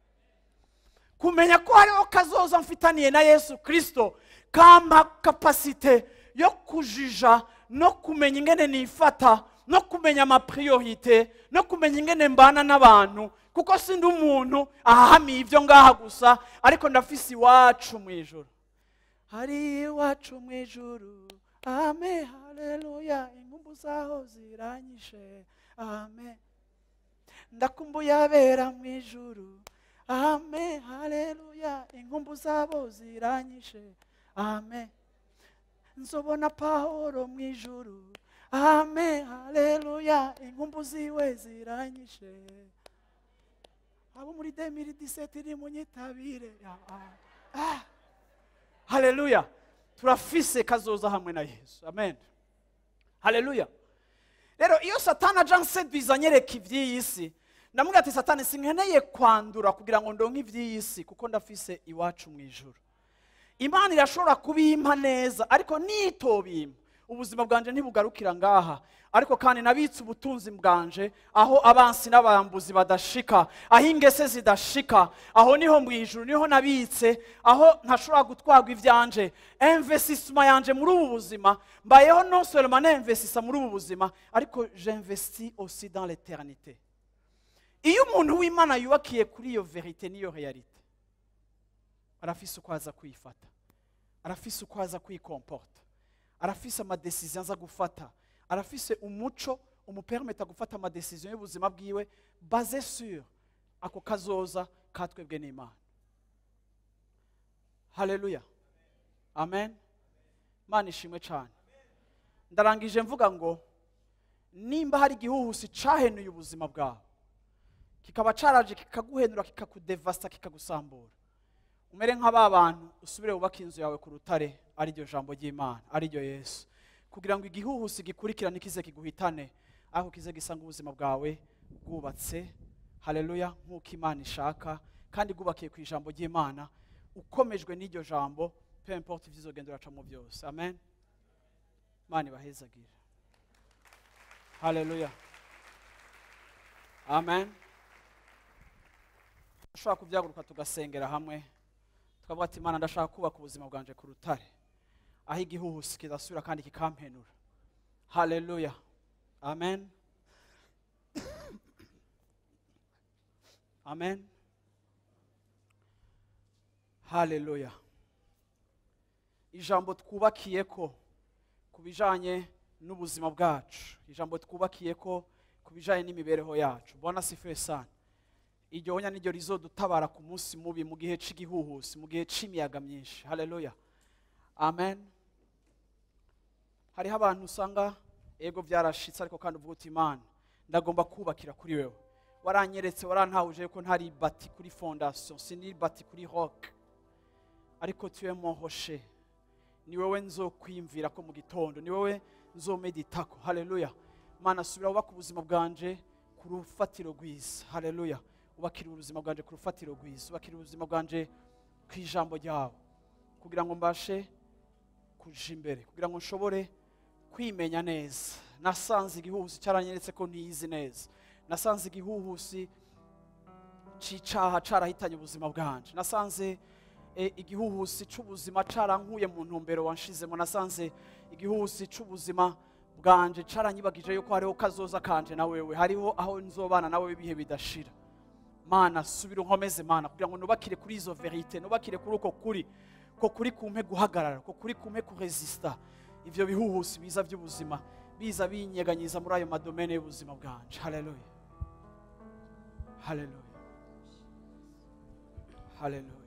kumenya ko hariho kazoza mfitaniye na yesu kirisito kampa kapasite yo kujija no kumenya ingene nifata no kumenya amapriorite no kumenya ingene mbana n'abantu kuko sindi umuntu ahahamiye ibyo ngaha gusa ariko ndafise iwacu mu ijoro hari iwacu mu ijuru ame haleluya inkumbu zaho ziranyishe ame ndakumbuye abera mu ijuru ame haleluya inkumbu zabo ziranyishe ame nzobona pahoro mu ijuru ame haleluya inkumbu ziwe ziranyishe abo muri demiri diseti ni munyitabire Ah, ah. haleluya turafise kazoza hamwe na yesu amen haleluya rero iyo satani aja nseduiza anyereka iby'iyi si ndamubwira ati satani sinkeneye kwandura kugira ngo ndonke iby'iyi si kuko ndafise iwacu mu ijuru imana irashobora kubimpa neza ariko nitobimpa ubuzima bwanje ntibugarukira ngaha ariko kandi nabitse ubutunzi bwanje aho abansi n'abambuzi badashika aho ingese zidashika aho niho mu ijuru niho nabitse aho ntashobora gutwarwa ibyanje investisima yanje muri ubu buzima mbayeho non seulement ninvestisa muri ubu buzima ariko j'investis aussi dans l'éternité iyo umuntu w'imana yubakiye kuri iyo verite n'iyo realite arafise uko aza kwifata arafise uko aza kwikomporta arafise amadesiziyo aza gufata arafise umuco umupermeta gufata amadesiziyo y'ubuzima bwiwe baze sur ako kazoza katwebwe n'imana haleluya amen imana ishimwe cyane ndarangije mvuga ngo nimba hari igihuhusi cyahenuye ubuzima bwawe kikaba cyaraje kikaguhenura kikakudevasta kikagusambura umere nk'aba bantu usubire wubake inzu yawe ku rutare ariryo jambo ry'imana ariryo yesu kugira ngo igihuhusi gikurikirane kize kiguhitane ariko kize gisanga ubuzima bwawe bwubatse haleluya nk'uko imana ishaka kandi bwubakiye ku ijambo ry'imana ukomejwe n'iryo jambo pe importe ibyizogenda uracamo byose amen imana ibahezagire haleluya amen dushobora kubyaguruka tugasengera hamwe tukavuga ati imana ndashaka kubaka ubuzima bwanje ku rutare aho igihuhusi kidasubira kandi kikampenura haleluya amen amen haleluya ijambo twubakiye ko ku bijanye n'ubuzima bwacu ijambo twubakiye ko ku bijanye n'imibereho yacu bona sife sana iryo onya niryo rizodutabara ku munsi mubi mu gihe cy'igihuhusi mu gihe cy'imiyaga myinshi haleluya amen hariho abantu usanga ego byarashitse ariko kandi uvuga uti imana ndagomba kubakira kuri wewe waranyeretse warantahuje ko ntari bati kuri fondation sindi bati kuri rock ariko tuwe mohoshe ni wowe nzokwiyumvira ko mu gitondo ni wowe nzomeditako haleluya mana subira wubaka ubuzima bwanje ku rufatiro rwiza haleluya ubakira ubuzima bwanje ku rufatiro rwiza ubakira ubuzima bwanje ku ijambo ryawe kugira ngo mbashe kuja imbere kugira ngo nshobore kwimenya neza nasanze igihuhusi cyaranyeretse ko ntiyizi neza nasanze igihuhusi c'icaha carahitanye ubuzima bwanje nasanze e, igihuhusi c'ubuzima carankuye mu ntumbero wanshizemo nasanze igihuhusi c'ubuzima bwanje caranyibagije yuko hariho kazoza kanje na wewe hariho aho nzobana nawe ibihe bidashira mana subira unkomeze mana kugira ngo nubakire kuri izo verite nubakire kuri uko kuri ko kuri kumpe guhagarara ko kuri kumpe kuresista ivyo bihuhusi biza by'ubuzima biza binyeganyiza muri ayo madomene y'ubuzima bwanje haleluya haleluya haleluya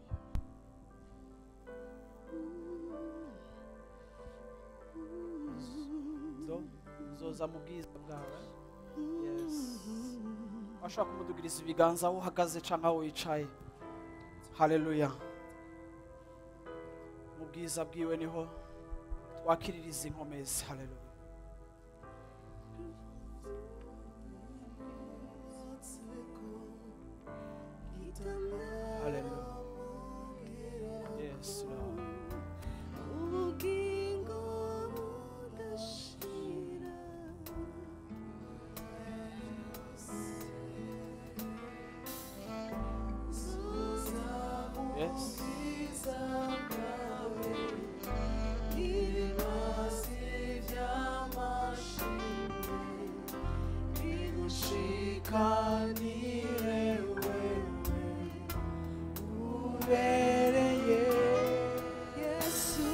zo zoza mu bwiza bwawe yes washobora kumudugiriza ibiganza aho uhagaze cyangwa aho wicaye haleluya mu bwiza bwiwe niho twakiririza inkomezi haleluya haleluya yes lord ubugingo budashira yes Shikanire wewe ubereye yesu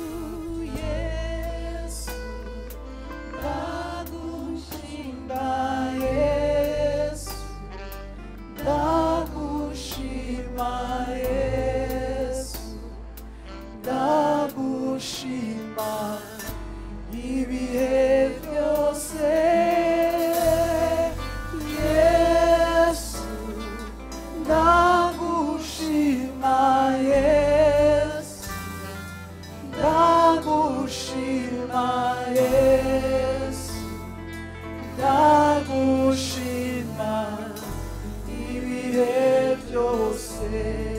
yesu ndagushinga Yesu ndagushima Yesu ndagushima ibihe byose Yesu ndagushima Yesu ndagushima Yesu ndagushima ibihe byose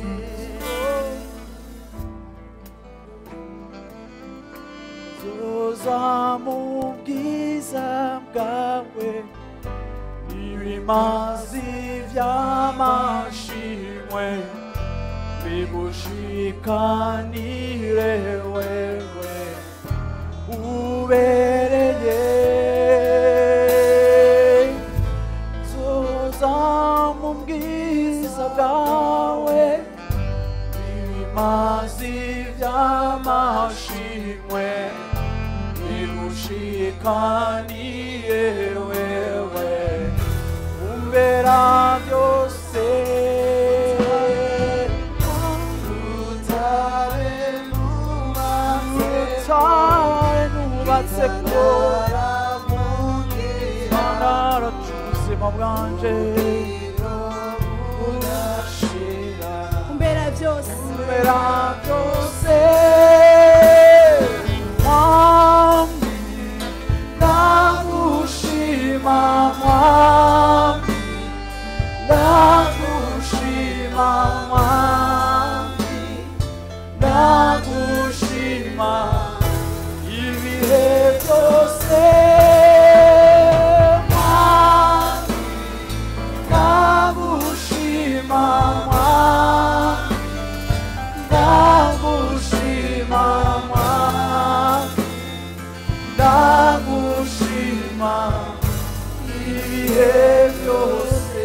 zoza mu bwiza bwawe ibimazi by'amashimwe bigushikanire wewe ubereye zoza mu bwiza bwawe ibimazi by'amashimwe bigushikaniye wewe umbera byose rutare nubatse rutare nubatse ko ubuzima bwanje budashira umbera byose mbera byose mwami ndagushima mwami ndagushima mwami ndagushima ibihe byose mwami ndagushima mwami ndagushima mwami ndagushima ibihe byose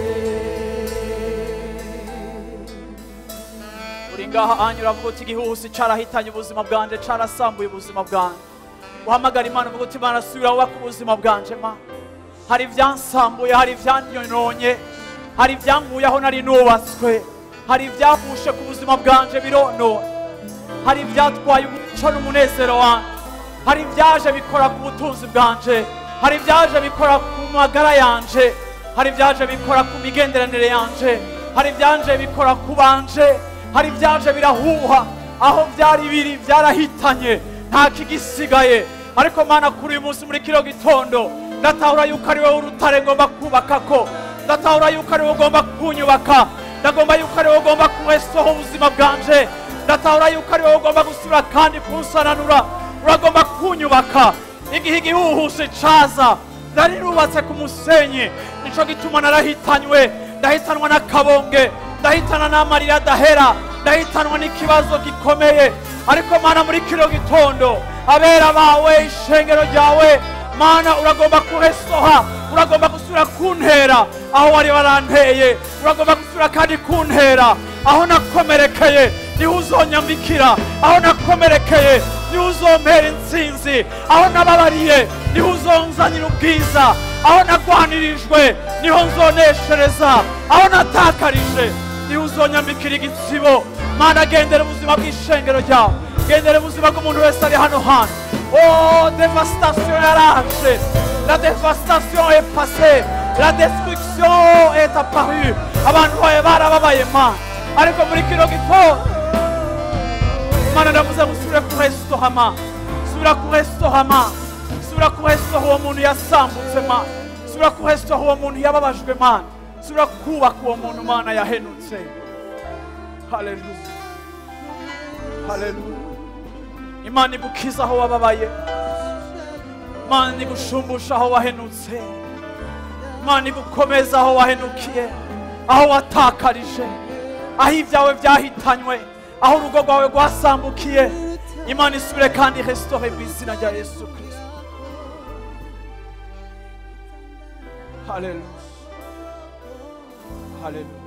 uri ngaha anyura avuga uti igihuhusi carahitanye ubuzima bwanje carasambuye ubuzima bwanje uhamagara imana uvuga uti imana subira wubaka ubuzima bwanje mana hari ibyansambuye hari ibyanyononye hari ibyankuye aho nari nubatswe hari ibyahushe ku buzima bwanje bironona hari ibyatwaye umuco n'umunezero wanjye hari ibyaje bikora ku butunzi bwanje hari ibyaje bikora ku magara yanje hari ibyaje bikora ku migenderanire yanje hari ibyaje bikora ku banje hari ibyaje birahuha aho byari biri byarahitanye nta kigisigaye ariko mana kuri uyu munsi muri kino gitondo ndatahura yuko ari wowe urutare ngomba kubaka ko ndatahura yuko ari wowe ugomba kunyubaka ndagomba yuko ari wowe ugomba kuwesoho ubuzima bwanje ndatahura yuko ari wowe ugomba gusubira kandi kunsananura uragomba kunyubaka igihe igihuhuse caza nari nubatse ku musenyi nico gituma narahitanywe ndahitanwa n'akabonge ndahitana n'amarira adahera ndahitanwa n'ikibazo gikomeye ariko mana muri kino gitondo abera bawe ishengero ryawe mana uragomba kuhesoha uragomba gusubira kuntera aho wari waranteye uragomba gusubira kandi kuntera aho nakomerekeye niho uzonyambikira aho nakomerekeye niho uzompera intsinzi aho nababariye niho uzonzanira ubwiza aho nagwanirijwe niho nzoneshereza aho natakarije niho uzonyambikira igitsibo mana gendera ubuzima bw'ishengero ryawe gendera ubuzima bw'umuntu wese ari hano hantu oh devastation yaraje la devastation est passée la destruction est apparue abantu bawe barababaye mana ariko muri kino gitondo mana ndavuze ngo usubire kurestohama subira kurestohama subira kurestoha uwo muntu yasambutse mana subira kurestoha uwo muntu yababajwe mana subira kubaka uwo muntu mana yahenutse haleluya haleluya imana igukiza aho wababaye imana igushumbusha aho wahenutse imana igukomeza aho wahenukiye aho watakarije aho ibyawe byahitanywe aho urugo rwawe rwasambukiye imana isubire kandi restore mu izina rya yesu kirisito haleluya haleluya